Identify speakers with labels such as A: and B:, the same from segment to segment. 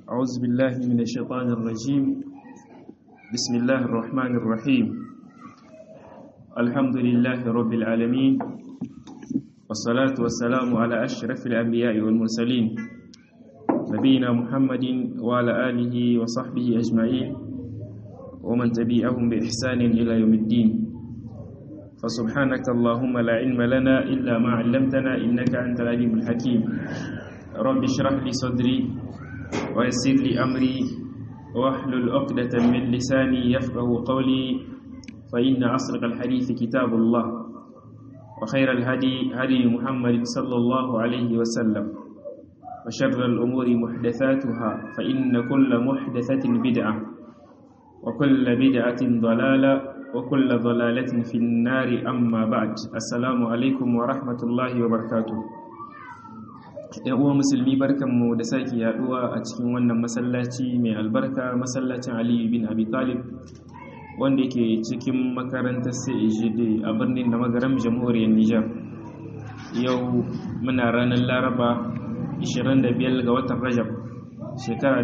A: أعوذ بالله من الشيطان الرجيم بسم الله الرحمن الرحيم الحمد لله رب العالمين والصلاة والسلام على أشرف الأنبياء والمرسلين نبينا محمد وعلى آله وصحبه أجمعين ومن تبعهم بإحسان إلى يوم الدين فسبحانك اللهم لا علم لنا إلا ما علمتنا إنك أنت العليم الحكيم رب اشرح لي صدري ويسر لي أمري واحلل عقدة من لساني يفقه قولي فإن أصدق الحديث كتاب الله وخير الهدي هدي محمد صلى الله عليه وسلم وشر الأمور محدثاتها فإن كل محدثة بدعة وكل بدعة ضلالة وكل ضلالة في النار أما بعد السلام عليكم ورحمة الله وبركاته uwa musulmi barkanmu da sake yaduwa a cikin wannan masallaci mai albarka masallacin aliyu bin abi talib wanda yake cikin makarantar CAGD a birnin da magaram jamhuriyar Nijar yau muna ranar laraba 25 ga watan rajab shekara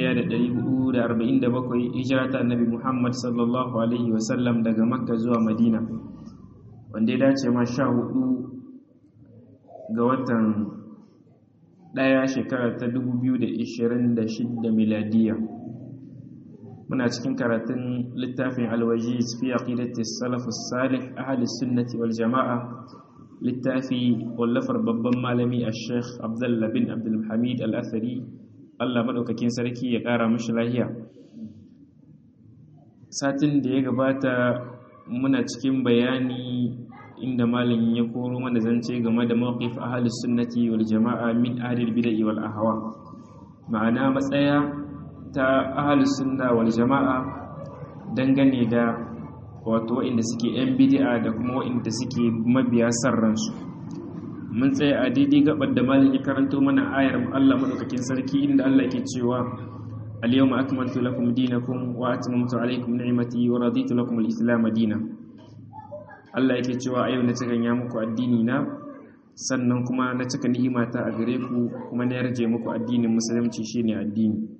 A: 1447 hijira ta annabi muhammad sallallahu alaihi wasallam daga makka zuwa madina wanda ya dace ma sha hudu ga watan daya shekara ta 2026 miladiya muna cikin karatun littafin alwajiz fi aqidati salafus salih ahli sunnati wal jama'a littafi wallafar babban malami a sheikh abdullah bin abdul hamid al-athari Allah madaukakin sarki ya kara mashi lahiya satin da ya gabata muna cikin bayani inda malamin ya koro mana zance game da mawqif ahli sunnati wal jama'a min ahli bid'ah wal ahwa ma'ana matsaya ta ahli sunna wal jama'a dangane da wato waɗanda suke yan bid'a da kuma waɗanda suke mabiya sarransu mun tsaya a daidai gabar da malin ya karanto mana ayar Allah madaukakin sarki inda Allah ke cewa al-yawma akmaltu lakum dinakum wa atmamtu alaykum ni'mati wa raditu lakum al-islam dinan Allah yake cewa a yau na cika ya muku addini na sannan kuma na cika ni'imata a gare ku kuma na yarje muku addinin musulunci shine addini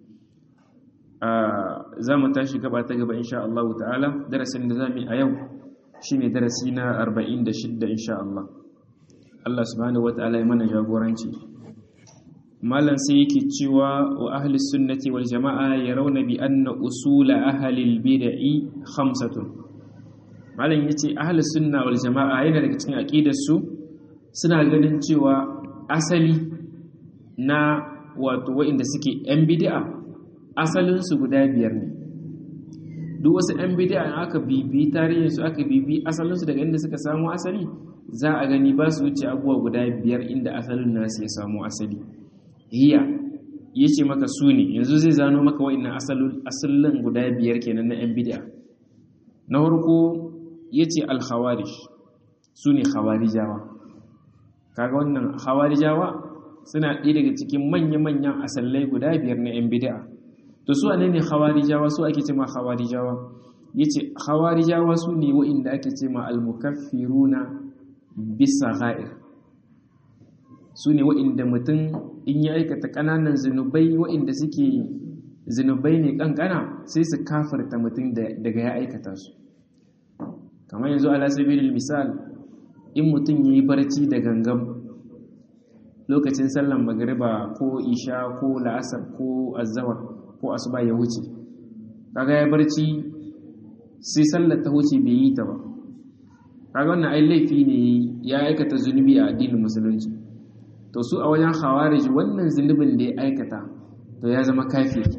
A: za mu tashi gaba ta gaba insha Allah ta'ala darasin da zamu yi a yau shine darasi na 46 insha Allah Allah subhanahu wata'ala ya mana jagoranci malam sai yake cewa wa ahli sunnati wal jama'a yarawna bi anna usula ahli al bid'i khamsatun malam yace ahli sunna wal jama'a yana daga cikin aqidar su suna ganin cewa asali na wato wa'inda suke yan bid'a asalinsu guda biyar ne duk wasu 'yan bidiya in aka bibi tarihinsu aka bibi asalinsu daga inda suka samu asali za a gani ba su wuce abubuwa guda biyar inda asalin nasu ya samu asali hiya ya ce maka su ne yanzu zai zano maka wa'innan asalin guda biyar kenan na 'yan bidiya na farko ya ce alhawarish su ne hawarijawa kaga wannan hawarijawa suna ɗaya daga cikin manya-manyan asallai guda biyar na 'yan bidiya to su ne ne khawarijawa su ake ce ma khawarijawa yace khawarijawa su ne wa'inda ake ce ma al-mukaffiruna bisa ghair su ne wa'inda mutum in ya aikata kananan zinubai wa'inda suke zinubai ne kankana sai su kafirta mutum daga ya aikata su kamar yanzu ala sabilil misal in mutum yayi barci da gangam lokacin sallan magriba ko isha ko la'asar ko azzawar ko asuba ya wuce kaga ya barci sai sallar ta wuce bai yi ta ba kaga wannan ai laifi ne ya aikata zunubi a addinin musulunci to su a wajen khawarij wannan zunubin da ya aikata to ya zama kafiri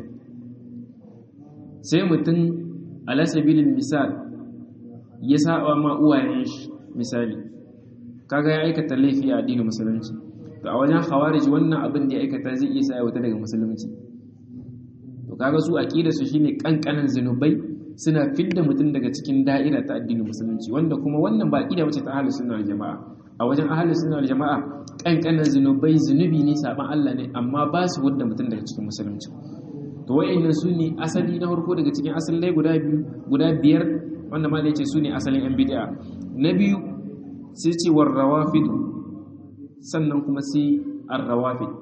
A: sai mutum ala sabilin misal ya saba ma uwayen shi misali kaga ya aikata laifi a addinin musulunci to a wajen khawarij wannan abin da ya aikata zai iya sa ya wuta daga musulunci to kaga su aqida su shine kankanan zinubai suna fidda mutum daga cikin da'ira ta addinin musulunci wanda kuma wannan ba aqida bace ta ahlus sunna wal jamaa a wajen ahlus sunna wal jamaa kankanan zinubai zinubi ne saban Allah ne amma ba su wadda mutum daga cikin musulunci to wayannan su ne asali na farko daga cikin asalai guda biyu guda biyar wanda ma yace su ne asalin yan bid'a na biyu sai ce war rawafid sannan kuma sai ar-rawafid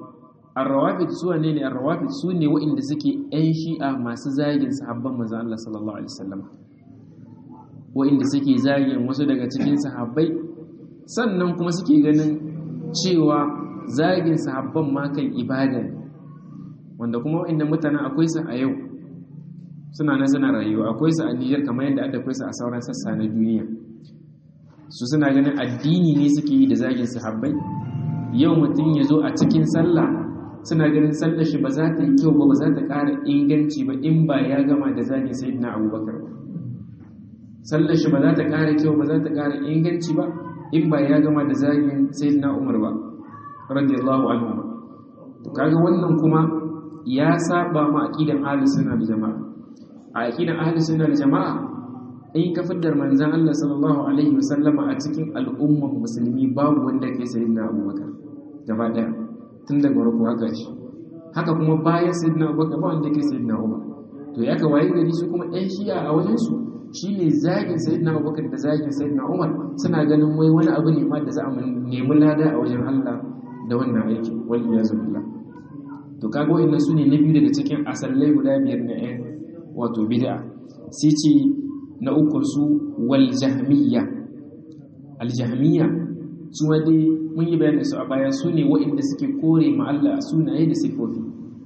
A: ar-rawafid su ne ne ar-rawafid su ne waɗanda suke ƴan shi'a masu zagin sahabban manzo Allah sallallahu alaihi wasallam waɗanda suke zagin wasu daga cikin sahabbai sannan kuma suke ganin cewa zagin sahabban ma kan ibada ne wanda kuma waɗanda mutanen akwai su a yau suna nan suna rayuwa akwai su a Niger kamar yadda aka akwai su a sauran sassa na duniya su suna ganin addini ne suke yi da zagin sahabbai yau mutum ya zo a cikin sallah suna ganin sallar shi ba za ta yi kyau ba ba za ta ƙara inganci ba in ba ya gama da zagin sayyidina abubakar ba sallar shi ba za ta ƙara kyau ba za ta ƙara inganci ba in ba ya gama da zagin sayyidina umar ba radiyallahu anhu to kaga wannan kuma ya saba ma aqidan ahlus sunna da jama'a a aqidan ahlus sunna da jama'a in ka fiddar manzan Allah sallallahu alaihi wasallama a cikin al'ummar musulmi babu wanda ke sayyidina abubakar gaba daya tun daga farko haka shi haka kuma bayan sayyidina abubakar ba wanda ke sayyidina umar to ya ka waye gari su kuma ɗan shi'a a wajen su shine zagin sayyidina abubakar da zagin sayyidina umar suna ganin wai wani abu ne ma da za a nemi lada a wajen Allah da wannan aiki wal iyazu billah to kaga wa'annan su ne na biyu daga cikin asallai guda biyar na ƴan wato bid'a sai ce na ukunsu wal jahmiya al jahmiya su dai mun yi bayanin su a baya su ne waɗanda suke kore ma Allah sunaye da sifofi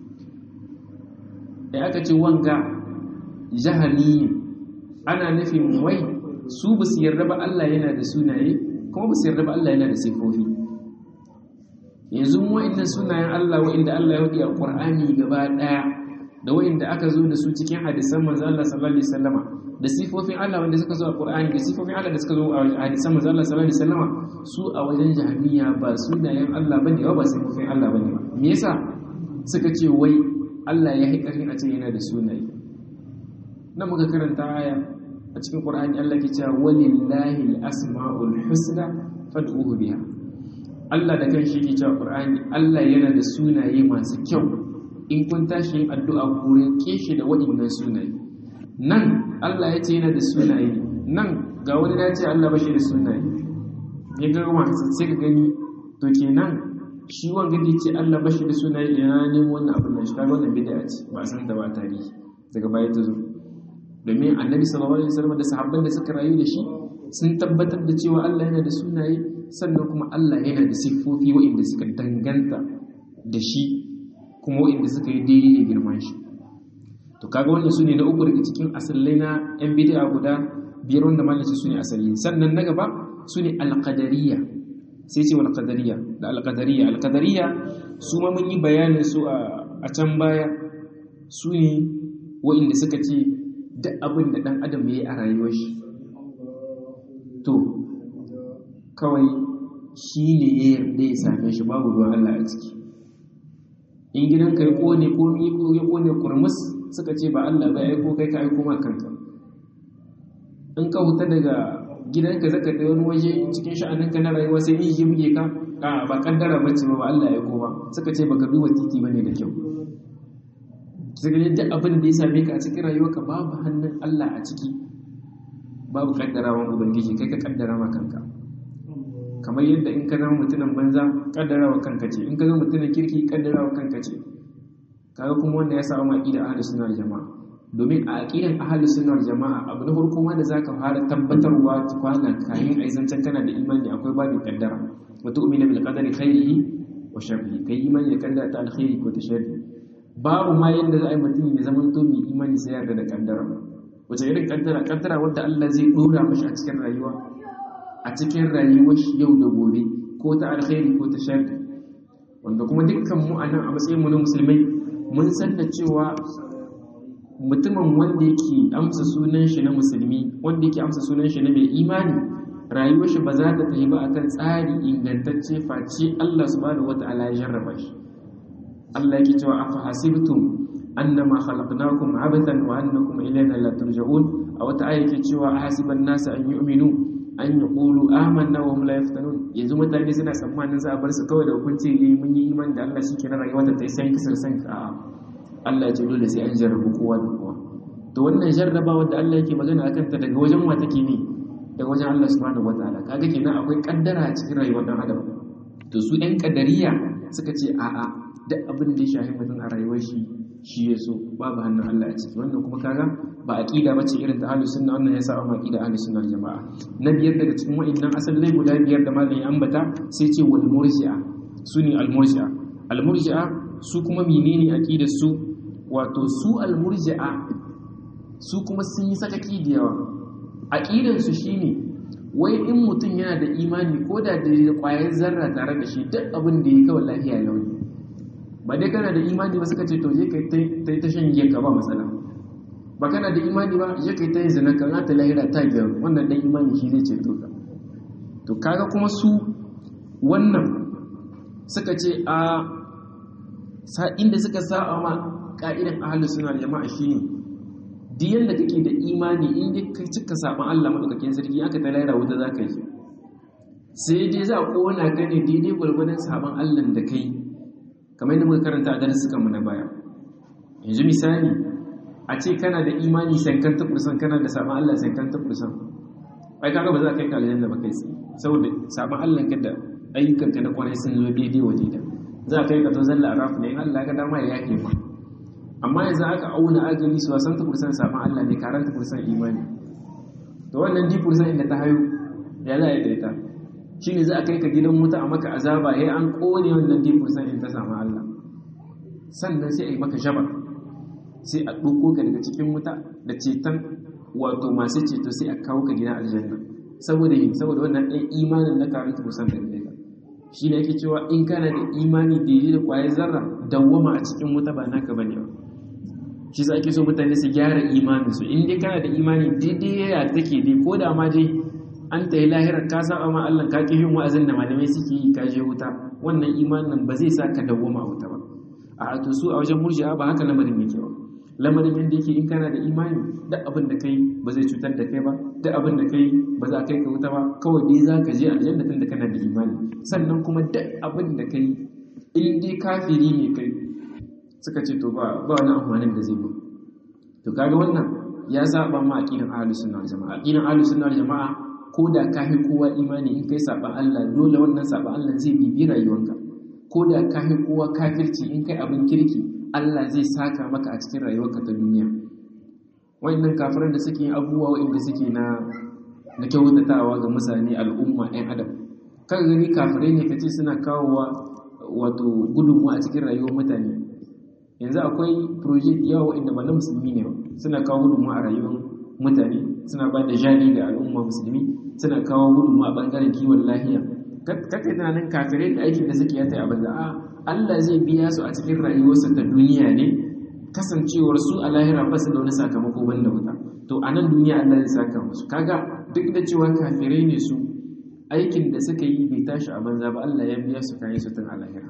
A: da aka ce wanga jahaniyin ana nufin wai su ba su yarda ba Allah yana da sunaye kuma ba su yarda ba Allah yana da sifofi yanzu waɗannan sunayen Allah waɗanda Allah ya hudu a Qur'ani gaba ɗaya da waɗanda aka zo da su cikin hadisan manzo Allah sallallahu alaihi wasallama da sifofin Allah wanda suka zo a Qur'ani da sifofin Allah da suka zo a hadisan manzo Allah sallallahu alaihi wasallama su a wajen jahmiya ba sunayen Allah bane ba ba sifofin Allah bane ba me yasa suka ce wai Allah ya haƙarin a ce yana da sunaye nan muka karanta aya a cikin Qur'ani Allah ke cewa walillahi al-asma'ul husna fad'uhu biha Allah da kanshi yake cewa Qur'ani Allah yana da sunaye masu kyau in kun tashi yin addu'a ku rike shi da waɗannan sunaye nan Allah ya ce yana da sunaye nan ga wani ya ce Allah bashi da sunaye ya ga wasu sai ka gani to kenan shi wanga da ce Allah bashi da sunaye ya nemo wannan abin nan shi kaga wannan bid'a ce ba san da ba tarihi daga baya ta zo domin annabi sallallahu alaihi wasallam da sahabban da suka rayu da shi sun tabbatar da cewa Allah yana da sunaye sannan kuma Allah yana da siffofi waɗanda suka danganta da shi kuma waɗanda suka yi daidai da girman shi to kaga wannan su ne na uku daga cikin asalai na yan bid'a guda biyar wanda malaci su ne asali sannan na gaba su ne alqadariyya sai ce wal qadariyya da alqadariyya alqadariyya su ma mun yi bayanin su a can baya su ne waɗanda suka ce duk abin da ɗan adam ya yi a rayuwar shi to kawai shi ne ya yarda ya same shi babu ruwan Allah a ciki in gidanka ya kone ko ya kone kurmus suka ce ba Allah ba ya aiko kai ka aiko ma kanka in ka huta daga gidanka zaka da wani waje cikin sha'aninka na rayuwa sai in yi buge ka a ba kaddara bace ba ba Allah ya aiko ba suka ce baka duba titi bane da kyau suka yi duk abin da ya same ka a cikin rayuwarka babu hannun Allah a ciki babu kaddarawan ubangiji kai ka kaddara ma kanka kamar yadda in ka zama mutumin banza kaddarawa kanka ce in ka zama mutumin kirki kaddarawa kanka ce kaga kuma wanda ya samu aqida ahlus sunna wal jamaa domin a aqidan ahlus sunna wal jamaa abu na farko ma da zaka fara tabbatarwa kwana kayan aizancen kana da imani akwai babin kaddara wa tu'minu bil qadari khairihi wa sharrihi kai imani da kaddara ta alkhairi ko ta sharri babu ma yadda za a yi mutum ya zama to mai imani sai yarda da kaddara wace irin kaddara kaddara wadda Allah zai dora mashi a cikin rayuwa a cikin rayuwar shi yau da gobe ko ta alkhairi ko ta sharri wanda kuma dukkan mu a nan a matsayin mu na musulmai mun san da cewa mutumin wanda yake amsa sunan shi na musulmi wanda yake amsa sunan shi na mai imani rayuwar shi ba za ta tafi ba akan tsari ingantacce face Allah subhanahu wata'ala ya jarraba shi Allah yake cewa afa hasibtum annama khalaqnakum abathan wa annakum ilayna la turja'un a wata aya yake cewa hasiban nasu an yu'minu an yaqulu amanna wa hum la yaftanun yanzu mutane suna tsammanin za a bar su kawai da hukunci ne mun yi imani da Allah shikenan rayuwa ta sai kisar san a Allah ya ce dole sai an jarrabu kowa da kowa to wannan jarrabawa da Allah yake magana akan ta daga wajen wa take ne daga wajen Allah subhanahu wataala kaga kenan akwai kaddara a cikin rayuwar dan adam to su ɗan kadariya suka ce a'a duk abin da ya shafi mutum a rayuwar shi shi ya so babu hannun Allah a ciki wannan kuma kaga ba aqida bace irin ta ahlus sunna wannan yasa amma aqida ahlus sunna jama'a na biyar daga cikin wa'annan asalai guda biyar da malamin ya ambata sai ce wal murji'a suni al murji'a al murji'a su kuma menene aqidar su wato su al murji'a su kuma sun yi sakaki da yawa aqidar su shine wai in mutum yana da imani ko da da kwayar zarra tare da shi duk abin da ya kawai lafiya launi ba dai kana da imani ba suka ce to je kai ta shan giya ka ba matsala ba kana da imani ba je kai ta yin zina ka ta lahira ta biyar wannan dan imani shi zai ce to ka to kaga kuma su wannan suka ce a sa inda suka sa'a ma ka'idan ahlus sunna jama'a shine duk yanda kake da imani in dai kai cika saban Allah madaukakin sarki aka ta lahira wuta zaka yi sai dai za a kona ka ne daidai gwargwadon saban Allah da kai kamar yadda muka karanta a darussukan mu na baya yanzu misali a ce kana da imani sankan ta kursan kana da saban Allah sankan ta kursan ai kaga ba za ka kai ka aljanna ba kai saboda saban Allah ka da ayyukan ka na kwarai sun zo daidai waje da za ka kai ka to zalla araf ne in Allah ka dama ya yake ma amma yanzu aka auna agani su wasan ta kursan saban Allah ne karanta kursan imani to wannan di kursan inda ta hayo ya za a yi ta shi ne za a kai ka gidan wuta a maka azaba ya an kone wannan di kursan in ta samu Allah sannan sai a yi maka shaba sai a ɗauko ka daga cikin wuta da ceton wato masu ceto sai a kawo ka gidan aljanna saboda yin saboda wannan ɗan imanin na karanta kursan da ne shi ne ake cewa in kana da imani daidai da ƙwayar zarra dawwama a cikin wuta ba naka bane ba shi za ake so mutane su gyara imaninsu in dai kana da imani daidai ya take dai ko da ma dai an ta yi lahirar ka saba ma Allah ka ki yin wa'azin da malamai suke yi ka je wuta wannan imanin ba zai sa ka dawwama a wuta ba a to su a wajen murji'a ba haka lamarin yake ba lamarin yadda yake in kana da imani duk abin da kai ba zai cutar da kai ba duk abin da kai ba za kai ka wuta ba kawai dai za ka je aljanna tun da kana da imani sannan kuma duk abin da kai in dai kafiri ne kai suka ce to ba ba wani amfanin da zai ba to kaga wannan ya saba ma aqidan ahlus sunna wal jamaa aqidan ahlus sunna wal jamaa ko da ka fi kowa imani in kai saba Allah dole wannan saba Allah zai bibi rayuwanka ko da ka fi kowa kafirci in kai abin kirki Allah zai saka maka a cikin rayuwarka ta duniya wayannan kafiran da suke abubuwa wayanda suke na na kyautatawa ga mutane al'umma ɗan adam kaga gani kafirai ne kace suna kawowa wato gudunmuwa a cikin rayuwar mutane yanzu akwai project yawa wa'inda ba na musulmi ne ba suna kawo gudunmuwa a rayuwar mutane suna ba da jari ga al'umma musulmi suna kawo gudunmuwa a bangaren kiwon lahiya kake tunanin kafirai da aikin da suke yata a banza a Allah zai biya su a cikin rayuwarsa ta duniya ne kasancewar su a lahira ba su da wani sakamako banda wuta to a nan duniya Allah zai saka musu kaga duk da cewa kafirai ne su aikin da suka yi bai tashi a banza ba Allah ya biya su kayan su tun a lahira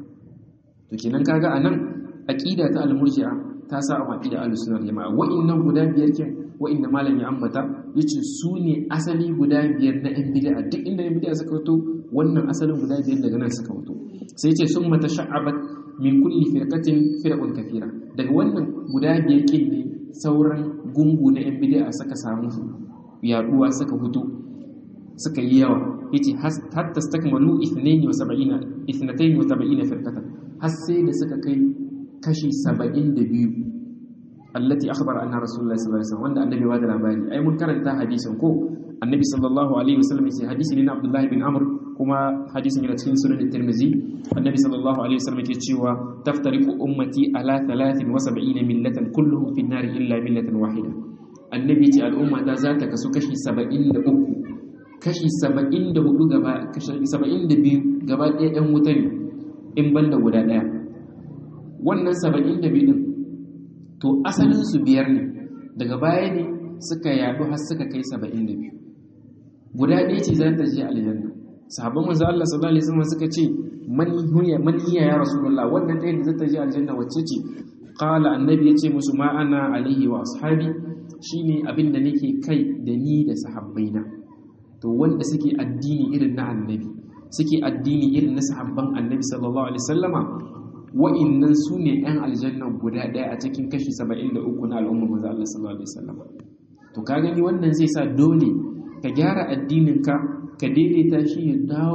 A: to kenan kaga a nan aqida ta al-murji'a ta sa a aqida al-sunnah jama'a wa'annan guda biyar kin wa'inda malam ya ambata yace su ne asali guda biyar na yan bid'a duk inda yan bid'a suka fito wannan asalin guda biyar daga nan suka fito sai yace summa tasha'abat min kulli firqatin firqun kathira daga wannan guda biyar kin ne sauran gungu na yan bid'a suka samu yaduwa suka fito suka yi yawa yace hatta stakmalu 72 72 firqatan har sai da suka kai kashi 72 allati akhbara anna rasulullahi sallallahu alaihi wasallam wanda annabi ba da labari ai mun karanta hadisin ko annabi sallallahu alaihi wasallam sai hadisi ne na abdullahi bin amr kuma hadisin yana cikin sunan tirmizi annabi sallallahu alaihi wasallam yake cewa taftariqu ummati ala 73 millatan kulluhum fi an-nar illa millatan wahida annabi ce al'umma ta za ta kasu kashi 73 kashi 74 gaba kashi 72 gaba ɗaya ɗan wuta ne in banda guda ɗaya wannan 72 din to asalinsu biyar ne daga baya ne suka yadu har suka kai 72 guda ɗaya ce za ta je aljanna sahabban manzo Allah sallallahu alaihi wasallam suka ce man hiya man hiya ya rasulullah wannan ɗaya da za ta je aljanna wacce ce qala annabi yace musu ma ana alaihi wa ashabi shine abin da nake kai da ni da sahabbaina to wanda suke addini irin na annabi suke addini irin na sahabban annabi sallallahu alaihi wasallama wa'innan su ne 'yan aljanna guda ɗaya a cikin kashi 73 na al'ummar maza Allah sallallahu alaihi wasallam to ka gani wannan zai sa dole ka gyara addininka ka daidaita shi ya dawo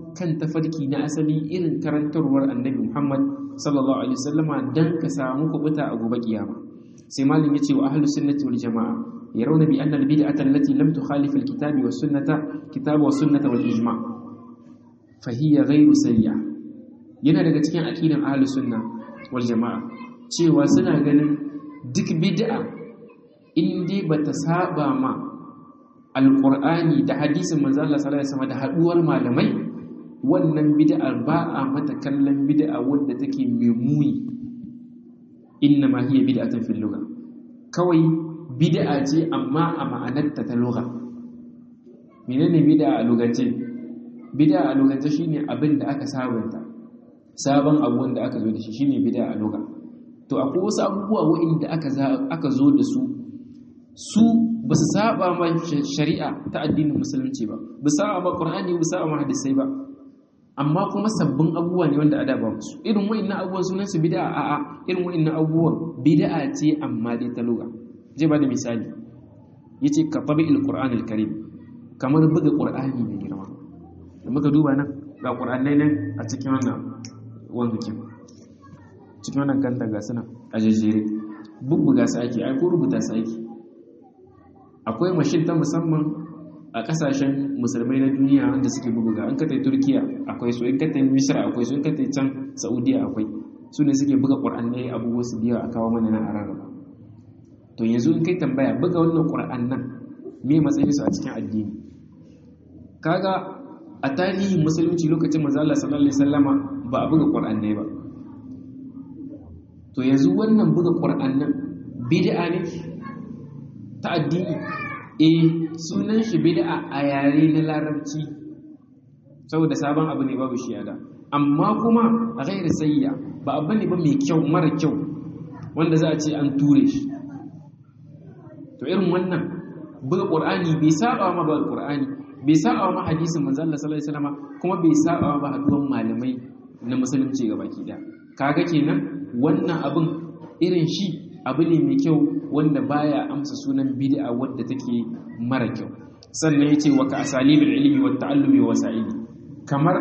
A: kan tafarki na asali irin karantarwar annabi Muhammad sallallahu alaihi wasallama dan ka samu kubuta a gobe kiyama sai malam yace wa ahlus sunnati wal jamaa yarawna bi anna al bid'ata allati lam tukhalif al kitabi was sunnata kitab was sunnata wal ijma fa hiya ghayru sayya yana daga cikin aqidan ahlus sunna wal jamaa cewa suna ganin duk bid'a in dai bata saba ma alqur'ani da hadisin manzo Allah sallallahu alaihi wasallam da haduwar malamai wannan bid'ar ba a mata kallon bid'a wadda take mai muni inna ma hiya bid'atun fil lugha kawai bid'a ce amma a ma'anarta ta lugha menene bid'a a lugance bid'a a lugance shine abin da aka sabanta sabon abu wanda aka zo da shi shine bid'a a lugha to akwai wasu abubuwa wa'inda aka aka zo da su su ba su saba ma shari'a ta addinin musulunci ba ba saba ma qur'ani ba saba ma hadisai ba amma kuma sabbin abubuwa ne wanda ada ba musu irin wa'annan abubuwan sunan su bid'a a a irin wa'annan abubuwan bid'a ce amma dai ta lugha zai ba da misali yace ka tabi'il qur'anil karim kamar buga qur'ani mai girma da muka duba nan ga qur'anai nan a cikin wannan wanzukin cikin wannan kanta ga suna a jejjere bubbuga su ake ai ko rubuta su ake akwai mashin ta musamman a kasashen musulmai na duniya wanda suke bubuga an katai turkiya akwai su in katai misra akwai su in katai can saudiya akwai su ne suke buga ƙur'anai abubuwa su biya a kawo mana nan a rarraba to yanzu in kai tambaya buga wannan ƙur'an nan me matsayin su a cikin addini kaga a tarihin musulunci lokacin manzo Allah sallallahu alaihi wasallama ba a buga ƙur'anai ba to yanzu wannan buga ƙur'an nan bid'a ne ta addini eh sunan shi bid'a a yare na larabci saboda sabon abu ne babu shi yada amma kuma a gairu sayya ba abu ne ba mai kyau mara kyau wanda za a ce an ture shi to irin wannan buga qur'ani bai saba ma ba qur'ani bai saba ma hadisin manzo Allah sallallahu alaihi wasallam kuma bai saba ba haduwan malamai na musulunci gabaki daya kaga kenan wannan abin irin shi abu ne mai kyau wanda baya amsa sunan bid'a wadda take mara kyau sannan yace wa ka asalibil ilmi wat ta'allumi wa wasa'ili kamar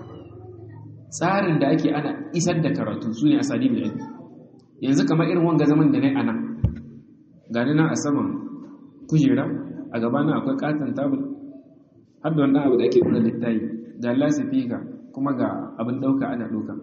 A: tsarin da ake ana isar da karatu sune asalibul ilmi yanzu kamar irin wanga zaman da nayi ana gani na a saman kujera a gaba na akwai katon tabul har da wannan abu da ake kula littafi ga lasifika kuma ga abin dauka ana dauka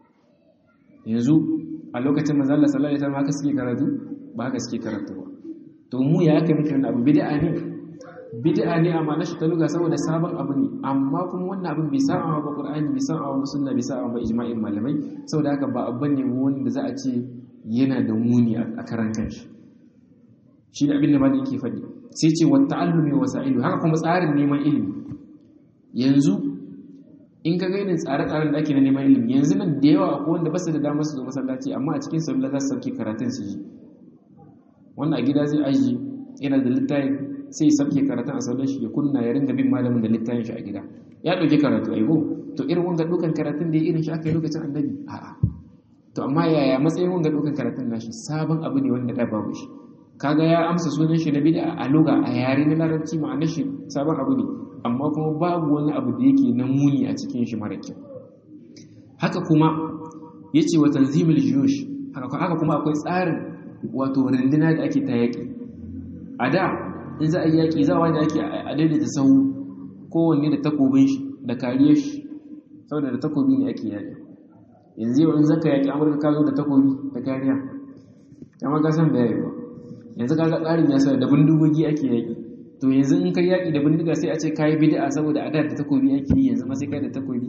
A: yanzu a lokacin manzo Allah sallallahu alaihi wasallam haka suke karatu ba haka suke karatu ba to mu ya kai muke wannan abu bid'a ne bid'a ne amma na shi ta luga saboda sabon abu ne amma kuma wannan abin bai sa ba Qur'ani bai sa ba sunna bai sa ba ijma'in malamai saboda haka ba abban ne wanda za a ce yana da muni a karan kanshi shi ne abin da malai yake faɗi sai ce wa ta'allumi wa sa'ilu haka kuma tsarin neman ilimi yanzu in ka gainin tsare-tsaren da ake na neman ilimi yanzu nan da yawa akwai wanda ba su da damar su zo masallaci amma a cikin sallah za su sauke karatun su yi wannan a gida zai aji yana da littafi sai ya sauke karatun a sallar shi ya kunna ya ringa bin malamin da littafin shi a gida ya ɗauki karatu a ko to irin wanga ɗaukan karatun da ya irin shi aka yi lokacin annabi a'a to amma yaya matsayin wanga ɗaukan karatun nashi sabon abu ne wanda da babu shi kaga ya amsa sunan shi na bid'a a luga a yare na larabci ma'anar shi sabon abu ne amma kuma babu wani abu da yake na muni a cikin shi mara kyau haka kuma yace wa tanzimul juyush haka kuma akwai tsarin wato runduna da ake ta yaki a da in za a yi yaki zawa da ake a daidaita sahu kowanne da takobin shi da kariyar shi saboda da takobi ne ake yaki yanzu yau in zaka yaki amurka ka zo da takobi da kariya kama ka san da yayi ba yanzu kaga tsarin ya sa da bindigogi ake yaki to yanzu in kai yaki da bindiga sai a ce kai bid'a saboda a da da takobi ake yi yanzu ma sai kai da takobi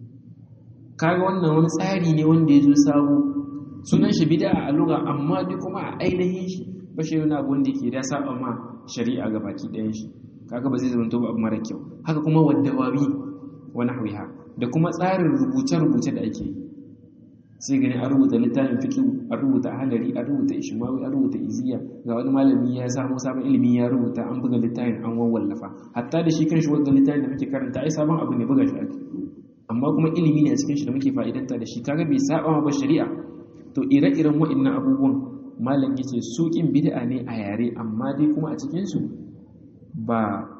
A: kaga wannan wani tsari ne wanda ya zo sabo sunan shi bid'a a lugha amma duk kuma a ainihin shi ba shi wani abu wanda yake da saba ma shari'a ga baki ɗayan shi kaga ba zai zama to abu mara kyau haka kuma wadda wabi wani hawiha da kuma tsarin rubuce-rubuce da ake yi sai gani an rubuta littafin fikihu an rubuta halari an rubuta ishmawi an rubuta iziya ga wani malami ya samu sabon ilimi ya rubuta an buga littafin an wawallafa hatta da shi kanshi wanda littafin da muke karanta ai sabon abu ne buga shi ake amma kuma ilimi ne a cikin shi da muke fa'idanta da shi kaga bai saba ma ba shari'a to ire-iren wa'annan abubuwan malam yace suƙin bid'a ne a yare amma dai kuma a cikin su ba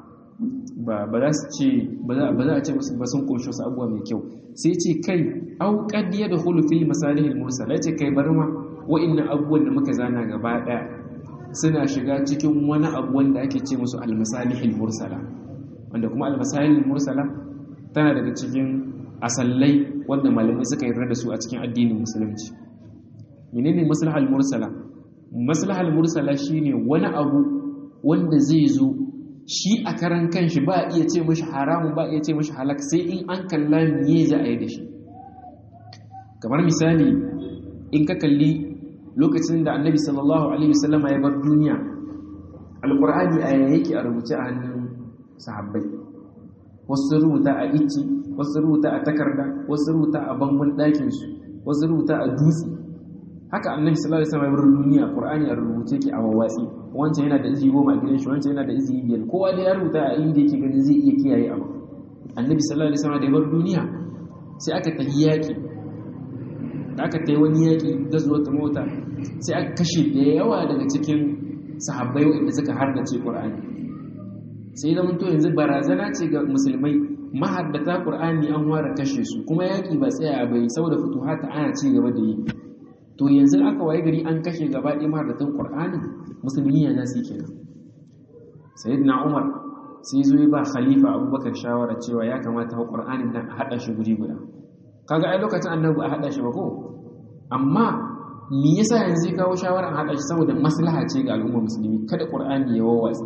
A: ba ba za su ce ba za a ce musu ba sun kunshi wasu abubuwa mai kyau sai ce kai au qad yadkhulu fil masalih al mursala ce kai bar ma wa'annan abubuwan da muka zana gaba daya suna shiga cikin wani abu wanda ake ce musu al masalih al mursala wanda kuma al masalih al mursala tana daga cikin asallai wanda malamai suka yarda da su a cikin addinin musulunci menene maslaha al mursala maslaha al mursala shine wani abu wanda zai zo shi a karan kanshi ba a iya ce mashi haramun ba a iya ce mashi halak sai in an kalla miye za a yi da shi kamar misali in ka kalli lokacin da annabi sallallahu alaihi wasallama ya bar duniya alkur'ani a yake a rubuce a hannun sahabbai wasu rubuta a ici wasu rubuta a takarda wasu rubuta a bangon ɗakinsu wasu rubuta a dutse haka annabi sallallahu alaihi wasallam ya bar duniya qur'ani a rubuce ke a wawatsi wancan yana da izi goma a gidan shi wancan yana da izi biyar kowa da ya rubuta a inda yake ganin zai iya kiyaye abu annabi sallallahu alaihi wasallam da ya bar duniya sai aka tafi yaƙi da aka tayi wani yaƙi da zuwa ta mota sai aka kashe da yawa daga cikin sahabbai waɗanda suka hardace qur'ani sai zama to yanzu barazana ce ga musulmai mahaddata qur'ani an ware kashe su kuma yaƙi ba tsaya bai saboda futuhata ana ci gaba da yi to yanzu aka waye gari an kashe gaba ɗaya mahaddatan qur'ani musulmi ya nasi kenan sayyidina umar sai zo ba khalifa abubakar shawara cewa ya kamata ha qur'anin nan a hada shi guri guda kaga ai lokacin annabi a hada shi ba ko amma me yasa yanzu ya kawo shawara a hada shi saboda maslaha ce ga al'ummar musulmi kada qur'ani ya wawatsa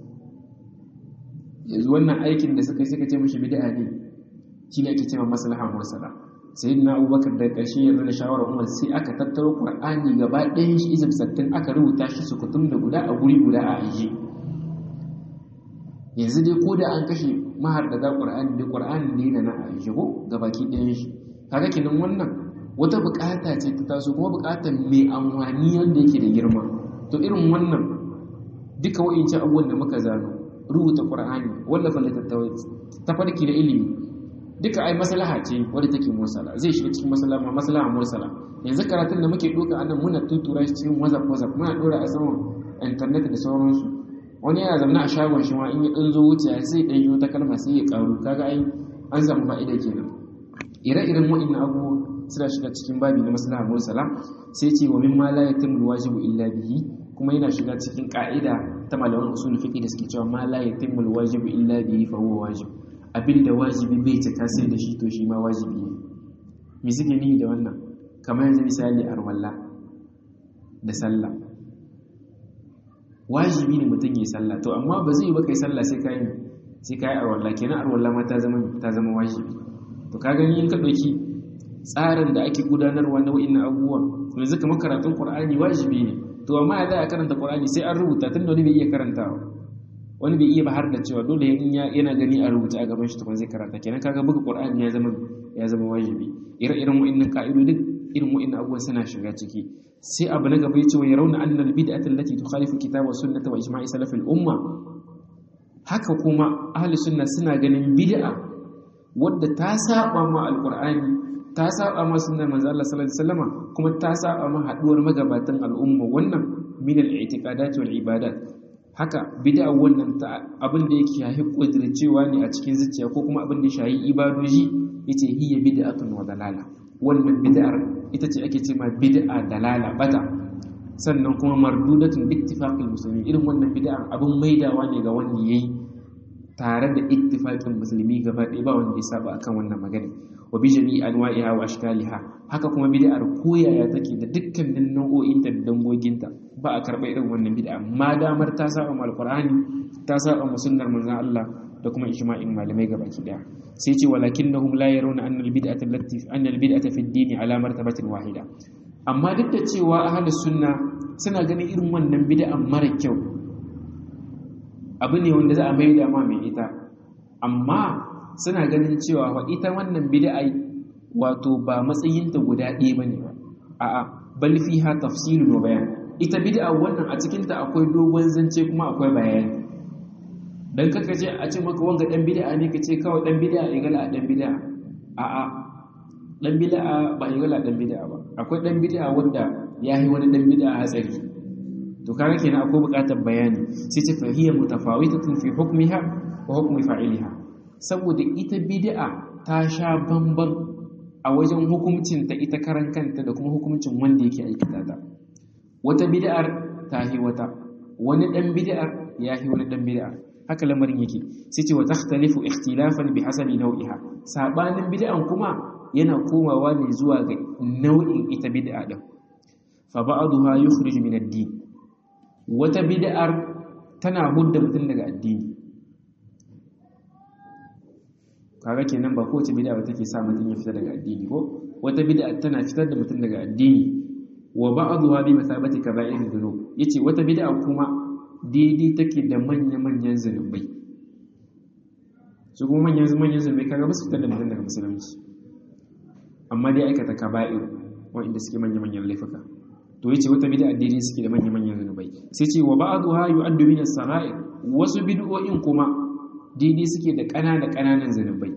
A: yanzu wannan aikin da suka suka ce mishi bid'a ne shine ake cewa maslaha mursala sayyidina abubakar da ƙarshe ya da shawarar umar sai aka tattaro qur'ani gaba ɗayan shi izib sattin aka rubuta shi su kutum da guda a guri guda a ajiye yanzu dai ko da an kashe mahaddada qur'ani da qur'ani ne da na ajiye ko gabaki ɗayan shi kaga kenan wannan wata bukata ce ta taso kuma bukatar mai amfani wanda yake da girma to irin wannan duka wa'ince abubuwan da muka zano rubuta qur'ani wallafa littattafai tafarki da ilimi duka ai maslaha ce wadda take mursala zai shiga cikin maslaha maslaha mursala yanzu karatun da muke doka anan muna tutura shi cikin whatsapp whatsapp muna dora a saman internet da sauransu wani yana zama a shagon shi ma in ya dan zo wuce sai dan yi ta kalma sai ya karu kaga ai an samu fa'ida kenan ire-iren wa'annan abubuwa suna shiga cikin babi na maslaha mursala sai ce wa mimma la yatimmu wajibu illa bihi kuma yana shiga cikin ka'ida ta malaman usul fiqh da suke cewa ma la yatimmu wajibu illa bihi fa huwa wajib abinda wajibi bai cika sai da shi to shi ma wajibi ne me suke nihi da wannan kamar yanzu misali arwalla da sallah wajibi ne mutum yi sallah to amma ba zai yi ba kai sallah sai kai sai kai arwalla kenan arwalla ma ta zama ta zama wajibi to ka gani in ka dauki tsarin da ake gudanarwa na wa'annan abubuwa yanzu kamar karatun qur'ani wajibi ne to amma ya za a karanta qur'ani sai an rubuta tun da wani bai iya karantawa wani bai iya ba har da cewa dole in yana gani a rubuta a gaban shi tukun zai karanta kenan kaga buga qur'ani ya zama ya zama wajibi ire-iren wa'annan ka'idodin irin wa'annan abubuwan suna shiga ciki sai abu na gaba yace wa yarawna anna al-bid'ata allati tukhalifu kitaba wa sunnata wa ijma'i salaf al-umma haka kuma ahli sunna suna ganin bid'a wadda ta saba ma al-qur'ani ta saba ma sunnar manzo Allah sallallahu alaihi wasallama kuma ta saba ma haduwar magabatan al'umma wannan min al-i'tiqadat wal ibadat haka bid'a wannan ta abin da yake yahi kudircewa ne a cikin zuciya ko kuma abin da ya shayi ibadoji yace hiya bid'atun wa dalala wannan bid'ar ita ce ake cewa bid'a dalala bata sannan kuma mardudatun bi ittifaqil muslimin irin wannan bid'ar abin maidawa ne ga wanda yayi tare da ittifaqin musulmi gaba ɗaya ba wanda ya saba akan wannan magana wa bi jami'i anwa'iha wa ashkaliha haka kuma bid'ar koyaya take da dukkanin nau'o'inta da dangoginta ba a karɓa irin wannan bid'a ma damar ta saba ma alqur'ani ta saba ma sunnar manzon Allah da kuma ijma'in malamai gabaki daya sai ce walakinnahum la yarawna anna albid'ata allati anna albid'ata fi ad-din ala martabatin wahida amma duk da cewa ahlus sunna suna ganin irin wannan bid'a mara kyau abu ne wanda za a maida ma mai ita amma suna ganin cewa fa ita wannan bid'a wato ba matsayinta guda ɗaya bane ba a'a bal fiha tafsilun wa bayan ita bid'a wannan a cikin ta akwai dogon zance kuma akwai bayani dan kaka ce a ce maka wanga dan bid'a ne kace kawai dan bid'a ya gala dan bid'a a'a dan bid'a ba ya gala dan bid'a ba akwai dan bid'a wanda yayi wani dan bid'a hatsari to kaga kenan akwai buƙatar bayani sai ce fahiyya mutafawitatun fi hukmiha wa hukmi fa'iliha saboda ita bid'a ta sha bamban a wajen hukuncin ta ita karan kanta da kuma hukuncin wanda yake aikata ta wata bid'ar ta hi wata wani dan bid'ar ya hi wani dan bid'ar haka lamarin yake sai ce wa takhtalifu ikhtilafan bi hasabi nau'iha sabanin bid'an kuma yana komawa ne zuwa ga nau'in ita bid'a din fa ba'daha yukhrij min ad-din wata bid'ar tana hudda mutum daga addini kaga kenan ba kowace bid'a ba take sa mutum ya fita daga addini ko wata bid'a tana fitar da mutum daga addini wa ba'daha bi masabati kaba'ir dhunub yace wata bid'a kuma daidai take da manya-manyan zunubai su kuma manyan manyan zunubai kaga ba su fitar da mutum daga musulunci amma dai aikata kaba'ir wanda suke manya-manyan laifuka to yace wata bid'a daidai suke da manya-manyan zunubai sai ce wa ba'daha yu'addu min as-sara'ir wasu bid'o'in kuma daidai suke da ƙananan ƙananan zunubai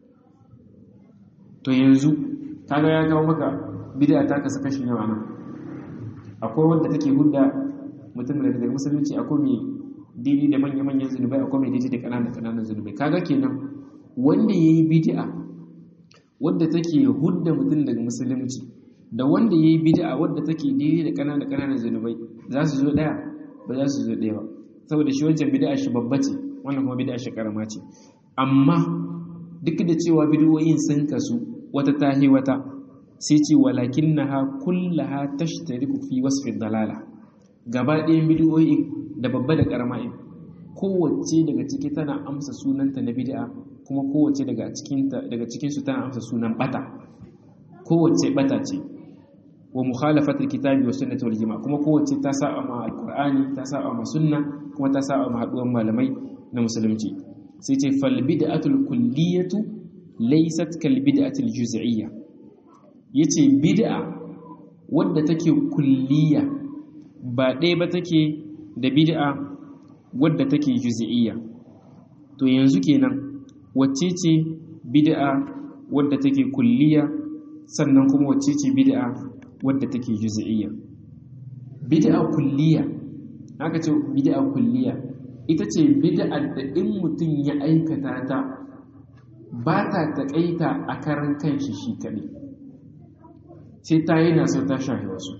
A: to yanzu kaga ya kawo maka bid'a ta kasa kashi nawa nan akwai wanda take hudda mutum da daga musulunci akwai mai daidai da manya-manyan zunubai akwai mai daidai da ƙananan ƙananan zunubai kaga kenan wanda yayi bid'a wadda take hudda mutum daga musulunci da wanda ya yi bid'a wadda take daidai da ƙananan ƙananan zunubai za su zo ɗaya ba za su zo ɗaya ba saboda shi wancan bid'a shi babba ce wannan kuma bid'a shi karama ce amma duk da cewa bid'o'in sun kasu wata tahi wata sai ce walakinnaha kullaha tashtariku fi wasfi dalala gaba ɗayan bid'o'in da babba da karama in kowace daga ciki tana amsa sunanta na bid'a kuma kowace daga cikinta daga cikin su tana amsa sunan bata kowace bata ce wa mukhalafatul kitabi wa sunnati wal jama'a kuma kowace ta saba ma alqur'ani ta saba ma sunna kuma ta saba ma haduwan malamai na musulunci sai ce fal bid'atul kulliyatu laysat kal bid'atil juz'iyya yace bid'a wadda take kulliya ba ɗaya ba take da bid'a wadda take juz'iyya to yanzu kenan wacce ce bid'a wadda take kulliya sannan kuma wacce ce bid'a wadda take juz'iyya bid'a kulliya aka ce bid'a kulliya ita ce bid'a da in mutum ya aikata ta ba ta taƙaita a karan kanshi shi kaɗai sai ta yi naso ta shahi wasu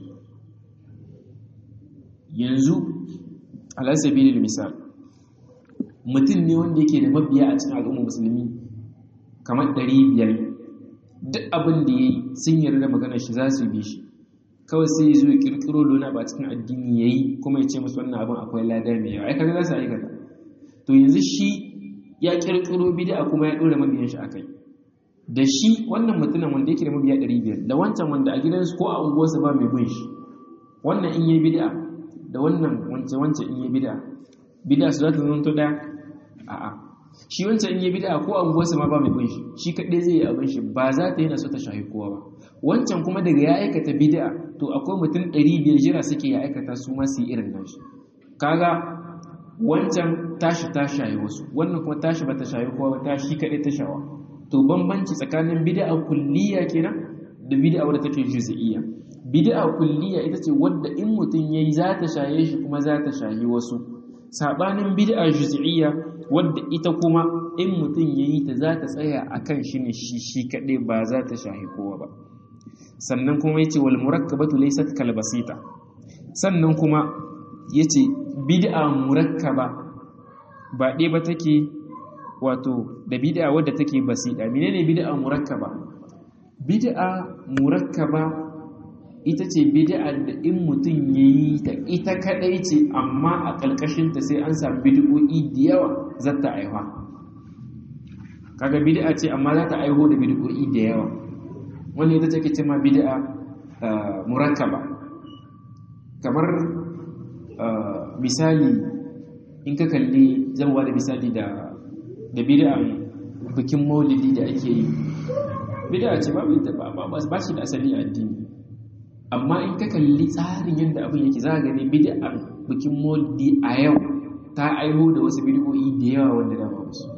A: yanzu alasabi da misal mutum ne wanda yake da mabiya a cikin al'ummar musulmi kamar ɗari biyar duk abin da ya yi sun yarda magana shi za su bi shi kawai sai ya zo ya kirkiro lona ba cikin addini ya yi kuma ya ce musu wannan abin akwai lada mai yawa ai kaga za su aikata to yanzu shi ya kirkiro bid'a kuma ya ɗora mabiyan shi akai da shi wannan mutumin wanda yake da mabiya ɗari biyar da wancan wanda a gidansu ko a unguwarsa ba mai bin shi wannan in yi bid'a da wannan wance wance in yi bid'a bid'a su za ta zanto ɗaya a'a shi wancan in yi bid'a ko a unguwarsa ma ba mai bin shi shi kaɗai zai yi abin shi ba za ta yana so ta shahi kowa ba wancan kuma daga ya aikata bid'a to akwai mutum ɗari biyar jira suke ya aikata su ma su yi irin nashi kaga wancan tashi ta shayi wasu wannan kuma tashi ba ta shayi kowa ba tashi kaɗai ta shawa to bambanci tsakanin bid'a kulliya kenan da bid'a wadda take juz'iyya bid'a kulliya ita ce wadda in mutum yayi za ta shaye shi kuma za ta shayi wasu sabanin bid'a juz'iyya wadda ita kuma in mutum yayi ta za ta tsaya akan shi ne shi shi kaɗai ba za ta shahi kowa ba sannan kuma yace wal murakkabatu laysat kal basita sannan kuma yace bid'a murakkaba ba ɗaya ba take wato da bid'a wadda take basita menene bid'a murakkaba bid'a murakkaba ita ce bid'a da in mutum yayi ta ita kadai ce amma a ƙarƙashin ta sai an samu bid'o'i da yawa zata aiwa kaga bid'a ce amma za ta aiho da bid'o'i da yawa wani ita take ce ma bid'a murakkaba kamar misali in ka kalli zan da misali da da bid'an bikin maulidi da ake yi bid'a ce babu ita ba ba shi da asali a addini amma in ka kalli tsarin yadda abin yake za ka gani bid'an bikin maulidi a yau ta aiho da wasu bid'o'i da yawa wanda da ba su